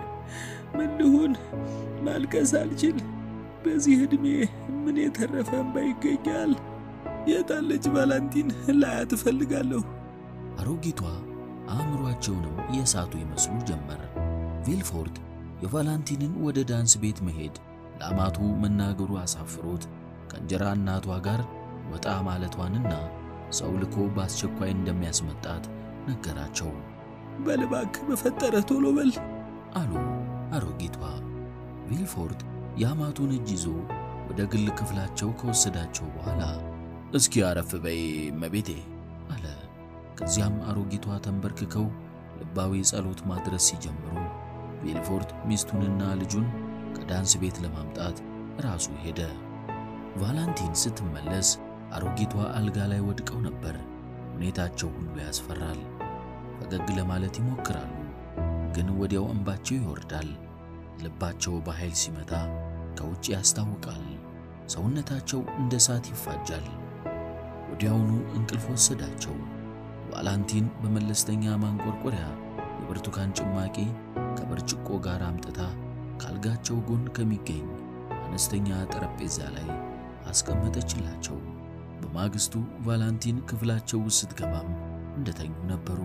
ምን ልሁን? ማልቀስ አልችል። በዚህ ዕድሜ ምን የተረፈ እንባ ይገኛል? የታለች ቫላንቲን ላያት እፈልጋለሁ። አሮጊቷ አእምሯቸውንም የሳቱ ይመስሉ ጀመር። ቪልፎርት የቫላንቲንን ወደ ዳንስ ቤት መሄድ ለአማቱ መናገሩ አሳፍሮት ከእንጀራ እናቷ ጋር ወጣ ማለቷንና ሰው ልኮ በአስቸኳይ እንደሚያስመጣት ነገራቸው። በል እባክህ በፈጠረ ቶሎ በል አሉ አሮጊቷ። ቪልፎርት የአማቱን እጅ ይዞ ወደ ግል ክፍላቸው ከወሰዳቸው በኋላ እስኪ አረፍ በይ እመቤቴ አለ። ከዚያም አሮጊቷ ተንበርክከው ልባዊ ጸሎት ማድረስ ሲጀምሩ ቪልፎርት ሚስቱንና ልጁን ከዳንስ ቤት ለማምጣት ራሱ ሄደ። ቫላንቲን ስትመለስ አሮጊቷ አልጋ ላይ ወድቀው ነበር። ሁኔታቸው ሁሉ ያስፈራል። ፈገግ ለማለት ይሞክራሉ፣ ግን ወዲያው እንባቸው ይወርዳል። ልባቸው በኃይል ሲመታ ከውጭ ያስታውቃል። ሰውነታቸው እንደ እሳት ይፋጃል። ወዲያውኑ እንቅልፍ ወሰዳቸው። ቫላንቲን በመለስተኛ ማንቆርቆሪያ የብርቱካን ጭማቂ ከብርጭቆ ጋር አምጥታ ካልጋቸው ጎን ከሚገኝ አነስተኛ ጠረጴዛ ላይ አስቀመጠችላቸው። በማግስቱ ቫላንቲን ክፍላቸው ውስጥ ስትገባም እንደተኙ ነበሩ።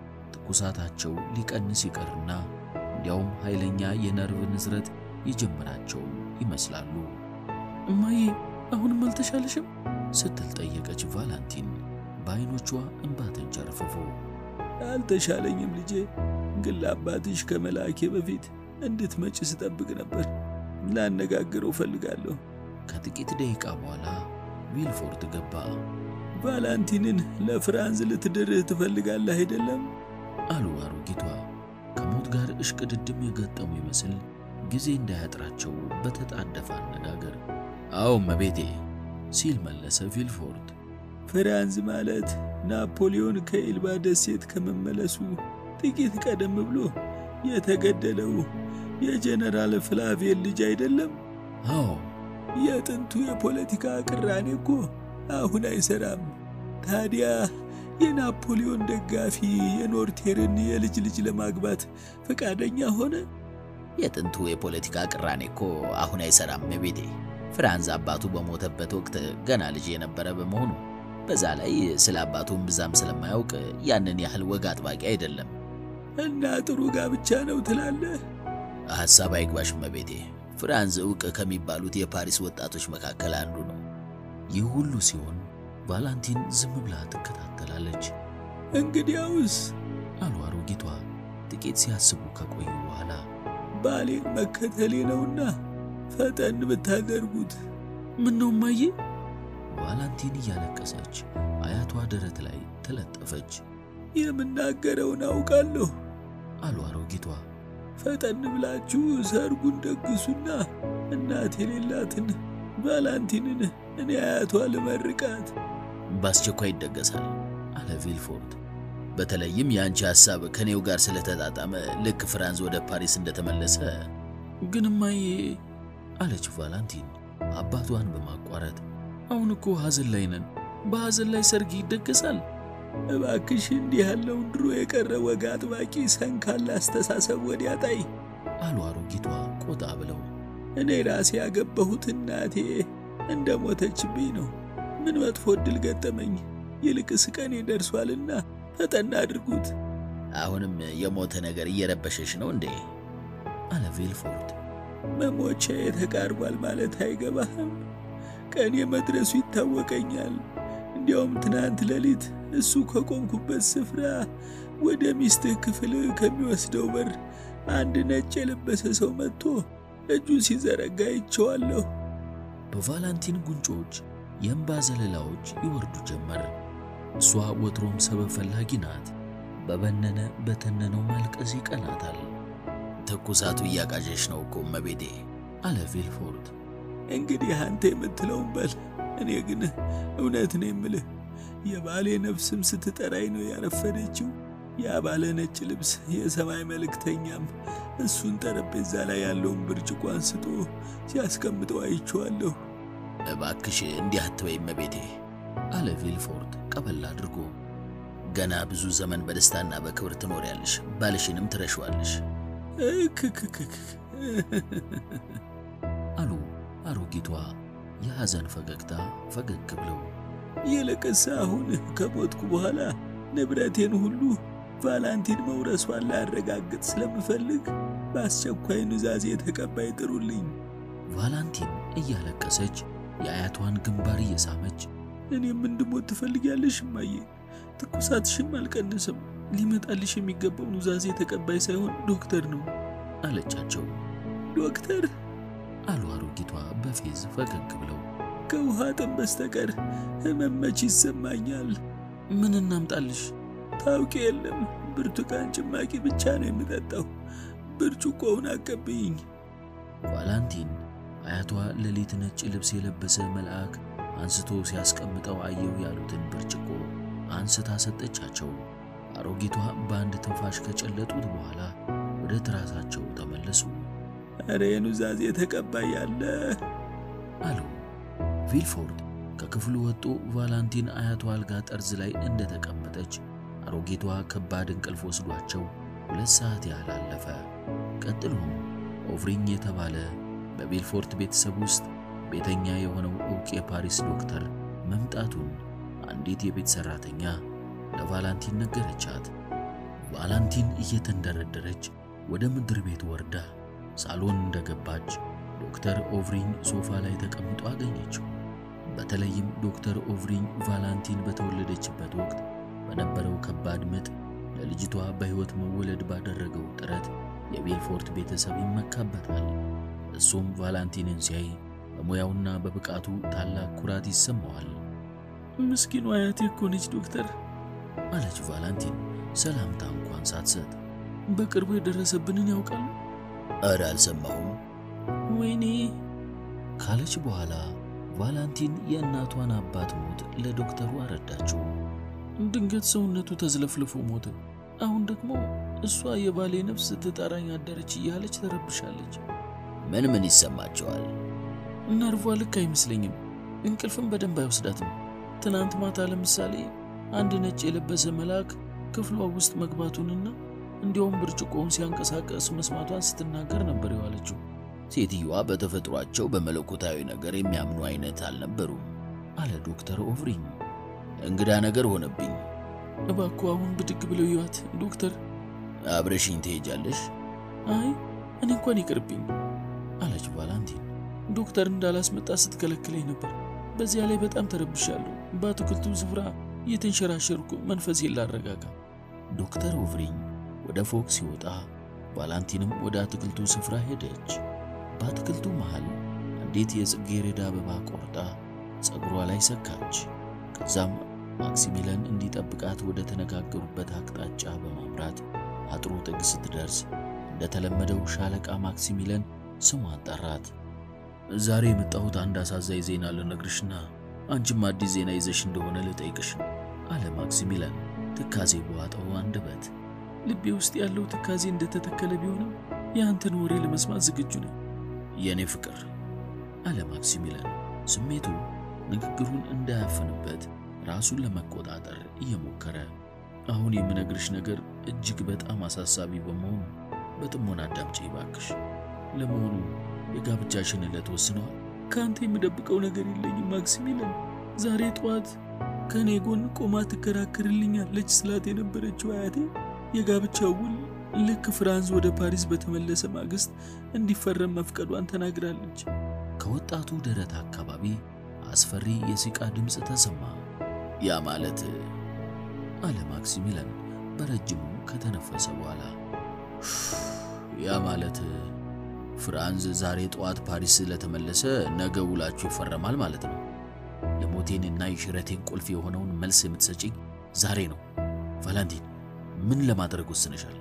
ትኩሳታቸው ሊቀንስ ይቀርና እንዲያውም ኃይለኛ የነርቭ ንዝረት የጀመራቸው ይመስላሉ። እማዬ አሁንም አልተሻለሽም? ስትል ጠየቀች ቫላንቲን በዐይኖቿ እንባ ተንጨርፍፎ። አልተሻለኝም ልጄ፣ ግን ለአባትሽ ከመላኬ በፊት እንድትመጪ ስጠብቅ ነበር። ላነጋግረው ፈልጋለሁ። ከጥቂት ደቂቃ በኋላ ቪልፎርት ገባ። ቫላንቲንን ለፍራንዝ ልትድርህ ትፈልጋለህ አይደለም? አሉ አሮጊቷ ከሞት ጋር እሽቅድድም የገጠሙ ይመስል ጊዜ እንዳያጥራቸው በተጣደፈ አነጋገር። አዎ እመቤቴ ሲል መለሰ ቪልፎርት። ፍራንዝ ማለት ናፖሊዮን ከኤልባ ደሴት ከመመለሱ ጥቂት ቀደም ብሎ የተገደለው የጀነራል ፍላቬል ልጅ አይደለም? አዎ የጥንቱ የፖለቲካ ቅራኔ እኮ አሁን አይሰራም። ታዲያ የናፖሊዮን ደጋፊ የኖርቴርን የልጅ ልጅ ለማግባት ፈቃደኛ ሆነ? የጥንቱ የፖለቲካ ቅራኔ እኮ አሁን አይሰራም እመቤቴ። ፍራንዝ አባቱ በሞተበት ወቅት ገና ልጅ የነበረ በመሆኑ በዛ ላይ ስለ አባቱም ብዛም ስለማያውቅ ያንን ያህል ወግ አጥባቂ አይደለም። እና ጥሩ ጋብቻ ነው ትላለህ? ሐሳብ አይግባሽ እመቤቴ። ፍራንዝ ዕውቅ ከሚባሉት የፓሪስ ወጣቶች መካከል አንዱ ነው። ይህ ሁሉ ሲሆን ቫላንቲን ዝም ብላ ትከታተላለች። እንግዲያውስ አሉ አሮጊቷ ጥቂት ሲያስቡ ከቆዩ በኋላ ባሌን መከተሌ ነውና ፈጠን ብታደርጉት። ምን ነው እማዬ? ቫላንቲን እያለቀሰች አያቷ ደረት ላይ ተለጠፈች። የምናገረውን አውቃለሁ አሉ አሮጊቷ። ፈጠን ብላችሁ ሰርጉን ደግሱና እናት የሌላትን ቫላንቲንን እኔ አያቷ ልመርቃት። በአስቸኳይ ይደገሳል አለ ቪልፎርት። በተለይም የአንቺ ሐሳብ ከኔው ጋር ስለተጣጣመ ልክ ፍራንዝ ወደ ፓሪስ እንደተመለሰ ግን እማዬ አለች ቫላንቲን አባቷን በማቋረጥ አሁን እኮ ሐዘን ላይ ነን። በሐዘን ላይ ሰርግ ይደገሳል? እባክሽ እንዲህ ያለውን ድሮ የቀረ ወግ አጥባቂ ሰንካላ አስተሳሰብ ወዲያ ጣይ አሉ አሮጊቷ ቆጣ ብለው። እኔ ራሴ ያገባሁት እናቴ እንደ ሞተችብኝ ነው። ምን መጥፎ ዕድል ገጠመኝ? ይልቅስ ቀኔ ደርሷልና ፈጠና አድርጉት። አሁንም የሞተ ነገር እየረበሸሽ ነው እንዴ? አለ ቬልፎርድ። መሞቻ ተቃርቧል ማለት አይገባህም? ቀኔ መድረሱ ይታወቀኛል። እንዲያውም ትናንት ሌሊት እሱ ከቆምኩበት ስፍራ ወደ ሚስትህ ክፍል ከሚወስደው በር አንድ ነጭ የለበሰ ሰው መጥቶ እጁን ሲዘረጋ አይቼዋለሁ። በቫላንቲን ጉንጮች የእንባ ዘለላዎች ይወርዱ ጀመር። እሷ ወትሮም ሰበብ ፈላጊ ናት። በበነነ በተነነው ማልቀስ ይቀናታል። ትኩሳቱ እያቃዠሽ ነው እኮ እመቤቴ አለ ቬልፎርድ። እንግዲህ አንተ የምትለውን በል። እኔ ግን እውነት ነው የምልህ የባሌ ነፍስም ስትጠራኝ ነው ያረፈደችው። ያ ባለ ነጭ ልብስ የሰማይ መልእክተኛም እሱን ጠረጴዛ ላይ ያለውን ብርጭቆ አንስቶ ሲያስቀምጠው አይቼዋለሁ። እባክሽ እንዲህ አትበይ እመቤቴ አለ ቬልፎርድ ቀበል አድርጎ። ገና ብዙ ዘመን በደስታና በክብር ትኖሪያለሽ፣ ባልሽንም ትረሸዋለሽ። እክክክክ አሉ አሮጊቷ የሐዘን ፈገግታ ፈገግ ብለው። ይልቅስ አሁን ከሞትኩ በኋላ ንብረቴን ሁሉ ቫላንቲን መውረሷን ላረጋግጥ ስለምፈልግ በአስቸኳይ ኑዛዜ ተቀባይ ጥሩልኝ። ቫላንቲን እያለቀሰች የአያቷን ግንባር እየሳመች እኔም እንድሞት ትፈልጊያለሽ እማዬ? ትኩሳትሽም አልቀንስም። ሊመጣልሽ የሚገባው ኑዛዜ ተቀባይ ሳይሆን ዶክተር ነው አለቻቸው። ዶክተር አሉ አሮጊቷ በፌዝ ፈገግ ብለው። ከውሃ ጥም በስተቀር ህመም መች ይሰማኛል? ምን እናምጣልሽ? ታውቂ የለም ብርቱካን ጭማቂ ብቻ ነው የምጠጣው። ብርጭቆውን አቀብይኝ። ቫላንቲን አያቷ ሌሊት ነጭ ልብስ የለበሰ መልአክ አንስቶ ሲያስቀምጠው አየው ያሉትን ብርጭቆ አንስታ ሰጠቻቸው። አሮጊቷ በአንድ ትንፋሽ ከጨለጡት በኋላ ወደ ትራሳቸው ተመለሱ። እረ የኑዛዜ ተቀባይ ያለ አሉ። ቪልፎርድ ከክፍሉ ወጥቶ ቫላንቲን አያቷ አልጋ ጠርዝ ላይ እንደተቀመጠች አሮጊቷ ከባድ እንቅልፍ ወስዷቸው ሁለት ሰዓት ያህል አለፈ። ቀጥሎም ኦቭሪኝ የተባለ በቤልፎርት ቤተሰብ ውስጥ ቤተኛ የሆነው ዕውቅ የፓሪስ ዶክተር መምጣቱን አንዲት የቤት ሠራተኛ ለቫላንቲን ነገረቻት። ቫላንቲን እየተንደረደረች ወደ ምድር ቤት ወርዳ ሳሎን እንደገባች ዶክተር ኦቭሪኝ ሶፋ ላይ ተቀምጦ አገኘችው። በተለይም ዶክተር ኦቭሪኝ ቫላንቲን በተወለደችበት ወቅት በነበረው ከባድ ምጥ ለልጅቷ በሕይወት መወለድ ባደረገው ጥረት የቤልፎርት ቤተሰብ ይመካበታል። እሱም ቫላንቲንን ሲያይ በሙያውና በብቃቱ ታላቅ ኩራት ይሰማዋል። ምስኪኑ አያቴ እኮ ነች ዶክተር አለች ቫላንቲን ሰላምታ እንኳን ሳትሰጥ። በቅርቡ የደረሰብንን ያውቃሉ? እረ አልሰማሁም። ወይኔ ካለች በኋላ ቫላንቲን የእናቷን አባት ሞት ለዶክተሩ አረዳችው። ድንገት ሰውነቱ ተዝለፍልፎ ሞተ። አሁን ደግሞ እሷ የባሌ ነፍስ ስትጠራኝ አደረች እያለች ተረብሻለች። ምን ምን ይሰማቸዋል? ነርቧ ልክ አይመስለኝም። እንቅልፍም በደንብ አይወስዳትም። ትናንት ማታ ለምሳሌ አንድ ነጭ የለበሰ መልአክ ክፍሏ ውስጥ መግባቱንና እንዲያውም ብርጭቆውን ሲያንቀሳቀስ መስማቷን ስትናገር ነበር የዋለችው። ሴትዮዋ በተፈጥሯቸው በመለኮታዊ ነገር የሚያምኑ አይነት አልነበሩም አለ ዶክተር ኦቭሪኝ። እንግዳ ነገር ሆነብኝ። እባክዎ አሁን ብድግ ብለው ይዋት ዶክተር። አብረሽኝ ትሄጃለሽ? አይ እኔ እንኳን ይቅርብኝ አለች ቫላንቲን። ዶክተር እንዳላስመጣ ስትከለክለኝ ነበር። በዚያ ላይ በጣም ተረብሻለሁ። በአትክልቱ ስፍራ እየተንሸራሸርኩ መንፈሴን ላረጋጋ። ዶክተር ኦቭሪኝ ወደ ፎቅ ሲወጣ ቫላንቲንም ወደ አትክልቱ ስፍራ ሄደች። በአትክልቱ መሃል አንዲት የጽጌረዳ አበባ ቆርጣ ፀጉሯ ላይ ሰካች። ከዛም ማክሲሚለን እንዲጠብቃት ወደ ተነጋገሩበት አቅጣጫ በማምራት አጥሩ ጥግ ስትደርስ እንደተለመደው ሻለቃ ማክሲሚለን ስሟን ጠራት። ዛሬ የመጣሁት አንድ አሳዛኝ ዜና ልነግርሽና አንቺም አዲስ ዜና ይዘሽ እንደሆነ ልጠይቅሽ አለ ማክሲሚለን ትካዜ በዋጠው አንደበት። ልቤ ውስጥ ያለው ትካዜ እንደተተከለ ቢሆንም የአንተን ወሬ ለመስማት ዝግጁ ነኝ የእኔ ፍቅር አለ ማክሲሚለን ስሜቱ ንግግሩን እንዳያፍንበት ራሱን ለመቆጣጠር እየሞከረ። አሁን የምነግርሽ ነገር እጅግ በጣም አሳሳቢ በመሆኑ በጥሞና አዳምጪ እባክሽ። ለመሆኑ የጋብቻሽን ዕለት ወስነዋል? ከአንተ የምደብቀው ነገር የለኝም ማክሲሚለን። ዛሬ ጠዋት ከእኔ ጎን ቆማ ትከራከርልኛለች ስላት የነበረችው አያቴ የጋብቻው ውል ልክ ፍራንዝ ወደ ፓሪስ በተመለሰ ማግስት እንዲፈረም መፍቀዷን ተናግራለች። ከወጣቱ ደረት አካባቢ አስፈሪ የሲቃ ድምፅ ተሰማ። ያ ማለት አለ ማክሲሚለን በረጅሙ ከተነፈሰ በኋላ ያ ማለት ፍራንዝ ዛሬ ጠዋት ፓሪስ ስለተመለሰ ነገ ውላችሁ ይፈረማል ማለት ነው። የሞቴንና የሽረቴን ቁልፍ የሆነውን መልስ የምትሰጪኝ ዛሬ ነው። ቫላንቲን ምን ለማድረግ ወስነሻል?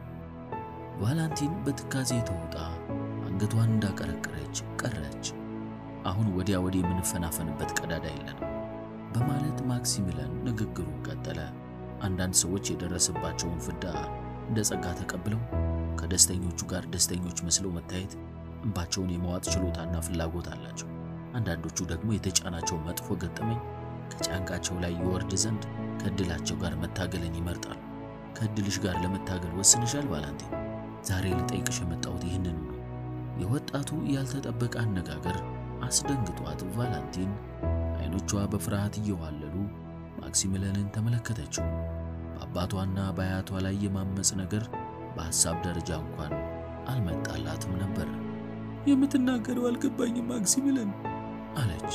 ቫላንቲን በትካዜ ተውጣ አንገቷን እንዳቀረቀረች ቀረች። አሁን ወዲያ ወዲህ የምንፈናፈንበት ቀዳዳ የለንም በማለት ማክሲሚለን ንግግሩን ቀጠለ። አንዳንድ ሰዎች የደረሰባቸውን ፍዳ እንደ ጸጋ ተቀብለው ከደስተኞቹ ጋር ደስተኞች መስለው መታየት እንባቸውን የመዋጥ ችሎታና ፍላጎት አላቸው። አንዳንዶቹ ደግሞ የተጫናቸው መጥፎ ገጠመኝ ከጫንቃቸው ላይ ይወርድ ዘንድ ከእድላቸው ጋር መታገልን ይመርጣሉ። ከእድልሽ ጋር ለመታገል ወስንሻል ቫላንቲን? ዛሬ ልጠይቅሽ የመጣሁት ይህንን ነው። የወጣቱ ያልተጠበቀ አነጋገር አስደንግጧት ቫላንቲን አይኖቿ በፍርሃት እየዋለሉ ማክሲሚለንን ተመለከተችው። በአባቷና በአያቷ ላይ የማመፅ ነገር በሐሳብ ደረጃ እንኳን አልመጣላትም ነበር። የምትናገረው አልገባኝም ማክሲሚለን አለች።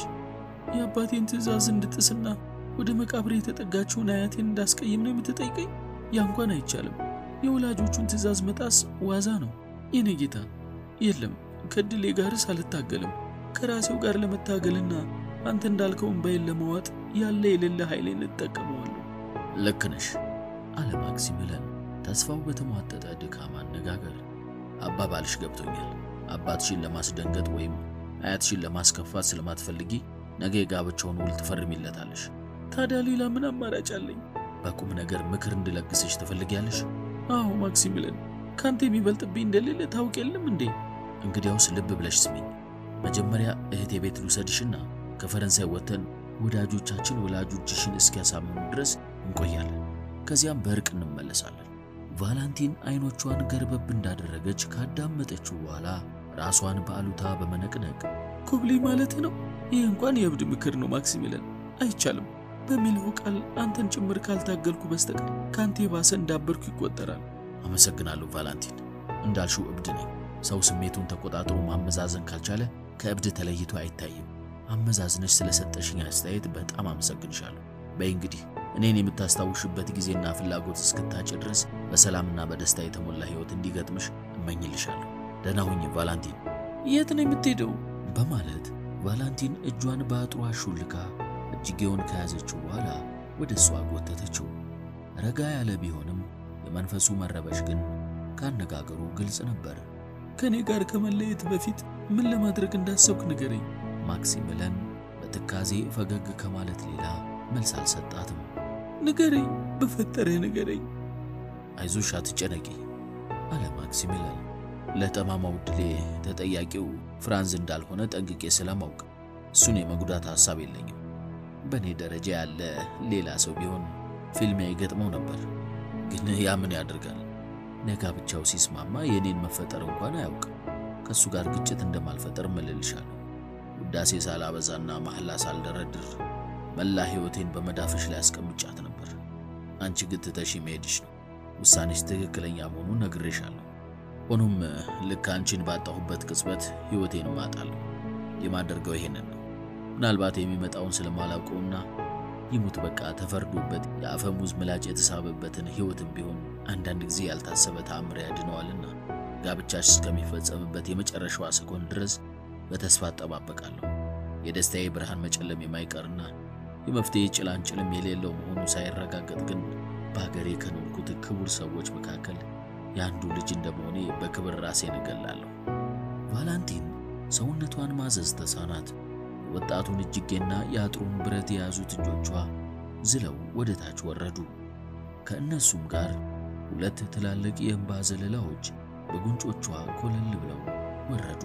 የአባቴን ትዕዛዝ እንድጥስና ወደ መቃብሬ የተጠጋችውን አያቴን እንዳስቀይም ነው የምትጠይቀኝ? ያ እንኳን አይቻልም። የወላጆቹን ትዕዛዝ መጣስ ዋዛ ነው የኔ ጌታ። የለም ከድሌ ጋርስ አልታገልም። ከራሴው ጋር ለመታገልና አንተ እንዳልከው እምባዬን ለመዋጥ ያለ የሌለ ኃይሌን እጠቀመዋለሁ። ልክ ነሽ አለ ማክሲሚለን ተስፋው በተሟጠጠ ድካም አነጋገር። አባባልሽ ገብቶኛል። አባትሽን ለማስደንገጥ ወይም አያትሽን ለማስከፋት ስለማትፈልጊ ነገ የጋብቻውን ውል ትፈርሚለታለሽ። ታዲያ ሌላ ምን አማራጭ አለኝ? በቁም ነገር ምክር እንድለግስሽ ትፈልጊያለሽ? አዎ ማክሲሚለን፣ ካንተ የሚበልጥብኝ እንደሌለ ታውቅ የለም እንዴ? እንግዲያውስ ልብ ብለሽ ስሚኝ። መጀመሪያ እህቴ ቤት ልውሰድሽና ከፈረንሳይ ወጥተን ወዳጆቻችን ወላጆችሽን እስኪያሳምኑ ድረስ እንቆያለን። ከዚያም በእርቅ እንመለሳለን። ቫላንቲን አይኖቿን ገርበብ እንዳደረገች ካዳመጠችው በኋላ ራሷን በአሉታ በመነቅነቅ ኩብሊ ማለት ነው? ይህ እንኳን የእብድ ምክር ነው ማክሲሚለን፣ አይቻልም በሚለው ቃል አንተን ጭምር ካልታገልኩ በስተቀር ከአንተ የባሰ እንዳበርኩ ይቆጠራል። አመሰግናለሁ ቫላንቲን። እንዳልሽው እብድ ነኝ። ሰው ስሜቱን ተቆጣጥሮ ማመዛዘን ካልቻለ ከእብድ ተለይቶ አይታይም። አመዛዝነሽ ስለሰጠሽኝ አስተያየት በጣም አመሰግንሻለሁ። በይ እንግዲህ እኔን የምታስታውሽበት ጊዜና ፍላጎት እስክታጭ ድረስ በሰላምና በደስታ የተሞላ ሕይወት እንዲገጥምሽ እመኝልሻለሁ። ደህና ሁኚ ቫላንቲን። የት ነው የምትሄደው? በማለት ቫላንቲን እጇን በአጥሯ ሹልካ እጅጌውን ከያዘችው በኋላ ወደ እሷ ጎተተችው። ረጋ ያለ ቢሆንም የመንፈሱ መረበሽ ግን ካነጋገሩ ግልጽ ነበር። ከእኔ ጋር ከመለየት በፊት ምን ለማድረግ እንዳሰብክ ንገረኝ። ማክሲሚለን በትካዜ ፈገግ ከማለት ሌላ መልስ አልሰጣትም። ንገረኝ፣ በፈጠረህ ንገረኝ። አይዞሽ፣ አትጨነቂ አለ ማክሲሚለን። ለጠማማው ድሌ ተጠያቂው ፍራንዝ እንዳልሆነ ጠንቅቄ ስለማውቅ እሱን የመጉዳት ሐሳብ የለኝም። በእኔ ደረጃ ያለ ሌላ ሰው ቢሆን ፊልሚያ ይገጥመው ነበር። ግን ያ ምን ያደርጋል? ለጋብቻው ሲስማማ የእኔን መፈጠር እንኳን አያውቅም። ከእሱ ጋር ግጭት እንደማልፈጠር እምልልሻለሁ። ውዳሴ ሳላበዛና መሐላ ሳልደረድር መላ ሕይወቴን በመዳፍሽ ላይ አስቀምጫት ነበር። አንቺ ግን ትተሽ መሄድሽ ነው። ውሳኔሽ ትክክለኛ መሆኑን ነግሬሻለሁ። ሆኖም ልክ አንቺን ባጣሁበት ቅጽበት ሕይወቴን እማጣለሁ። የማደርገው ይሄንን ነው። ምናልባት የሚመጣውን ስለማላውቀውና ይሙት በቃ ተፈርዶበት የአፈሙዝ ምላጭ የተሳበበትን ሕይወትም ቢሆን አንዳንድ ጊዜ ያልታሰበ ተአምር ያድነዋልና ጋብቻሽ እስከሚፈጸምበት የመጨረሻዋ ሰኮንድ ድረስ በተስፋ እጠባበቃለሁ። የደስታዬ ብርሃን መጨለም የማይቀርና የመፍትሄ ጭላንጭልም የሌለው መሆኑ ሳይረጋገጥ ግን በሀገሬ ከኖርኩት ክቡር ሰዎች መካከል የአንዱ ልጅ እንደመሆኔ በክብር ራሴን እገላለሁ። ቫላንቲን ሰውነቷን ማዘዝ ተሳናት። የወጣቱን እጅጌና የአጥሩን ብረት የያዙት እጆቿ ዝለው ወደ ታች ወረዱ። ከእነሱም ጋር ሁለት ትላልቅ የእንባ ዘለላዎች በጉንጮቿ ኮለል ብለው ወረዱ።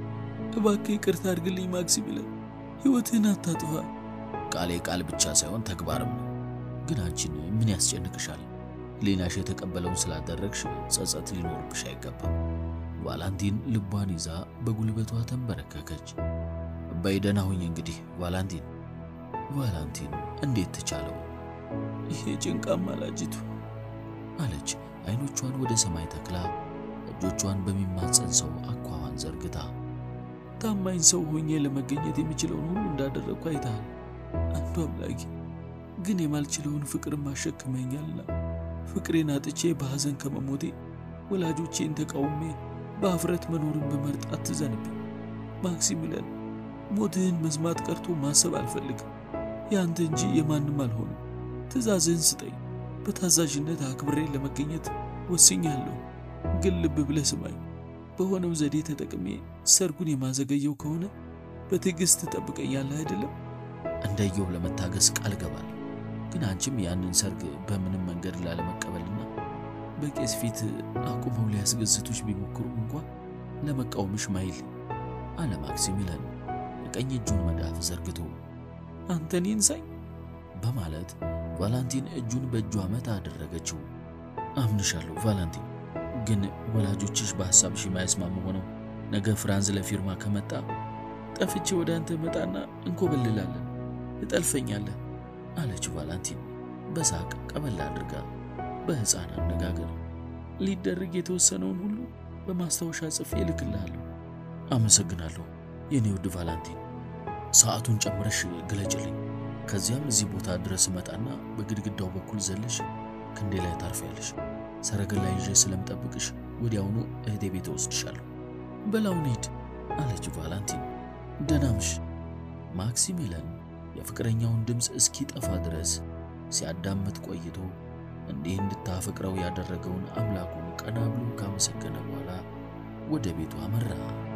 እባክህ ይቅርታ አድርግልኝ ማክሲሚለን፣ ሕይወትህን አታጥፋ። ቃሌ ቃል ብቻ ሳይሆን ተግባርም ነው። ግን አንቺን ምን ያስጨንቅሻል? ሌናሽ የተቀበለውን ስላደረግሽ ጸጸት ሊኖርብሽ አይገባም። ቫላንቲን ልቧን ይዛ በጉልበቷ ተንበረከከች። በይደና ሁኝ እንግዲህ ቫላንቲን። ቫላንቲን እንዴት ተቻለው? ይሄ ጭንቃ አማላጅቱ አለች አይኖቿን ወደ ሰማይ ተክላ እጆቿን በሚማጸን ሰው አኳኋን ዘርግታ። ታማኝ ሰው ሆኜ ለመገኘት የሚችለውን ሁሉ እንዳደረግኩ አይተሃል። አንዱ አምላኬ ግን የማልችለውን ፍቅር ማሸክመኛልና ፍቅሬን አጥቼ በሐዘን ከመሞቴ ወላጆቼን ተቃውሜ በአፍረት መኖርን በመርጥ አትዘንብኝ። ማክሲሚሊያን ሞትህን መስማት ቀርቶ ማሰብ አልፈልግም። ያንተ እንጂ የማንም አልሆንም። ትእዛዝህን ስጠኝ። በታዛዥነት አክብሬ ለመገኘት ወስኛለሁ። ግን ልብ ብለህ ስማኝ። በሆነው ዘዴ ተጠቅሜ ሰርጉን የማዘገየው ከሆነ በትዕግስት ትጠብቀኛለህ አይደለም? እንደየው ለመታገስ ቃል ገባለሁ። ግን አንቺም ያንን ሰርግ በምንም መንገድ ላለመቀበልና በቄስ ፊት አቁመው ሊያስገዝቱሽ ቢሞክሩም እንኳ ለመቃወምሽ ማይል አለ ማክሲሚለን የቀኝ እጁን መዳፍ ዘርግቶ አንተን ይንሳኝ በማለት ቫላንቲን እጁን በእጇ መታ አደረገችው። አምንሻለሁ ቫላንቲን፣ ግን ወላጆችሽ በሐሳብሽ የማይስማሙ ሆነው ነገ ፍራንዝ ለፊርማ ከመጣ ጠፍቼ ወደ አንተ መጣና እንኮበልላለን፣ እጠልፈኛለህ አለች ቫላንቲን በሳቅ ቀበል አድርጋ በሕፃን አነጋገር። ሊደረግ የተወሰነውን ሁሉ በማስታወሻ ጽፌ እልክልሃለሁ። አመሰግናለሁ የኔ ውድ ቫላንቲን። ሰዓቱን ጨምረሽ ግለጭልኝ። ከዚያም እዚህ ቦታ ድረስ እመጣና በግድግዳው በኩል ዘለሽ ክንዴ ላይ ታርፊያለሽ። ሰረገላ ይዤ ስለምጠብቅሽ ወዲያውኑ እህቴ ቤት እወስድሻለሁ። በላውን ሂድ አለች ቫላንቲን። ደናምሽ ማክሲሚለን የፍቅረኛውን ድምፅ እስኪጠፋ ድረስ ሲያዳምጥ ቆይቶ እንዲህ እንድታፈቅረው ያደረገውን አምላኩን ቀና ብሎ ካመሰገነ በኋላ ወደ ቤቱ አመራ።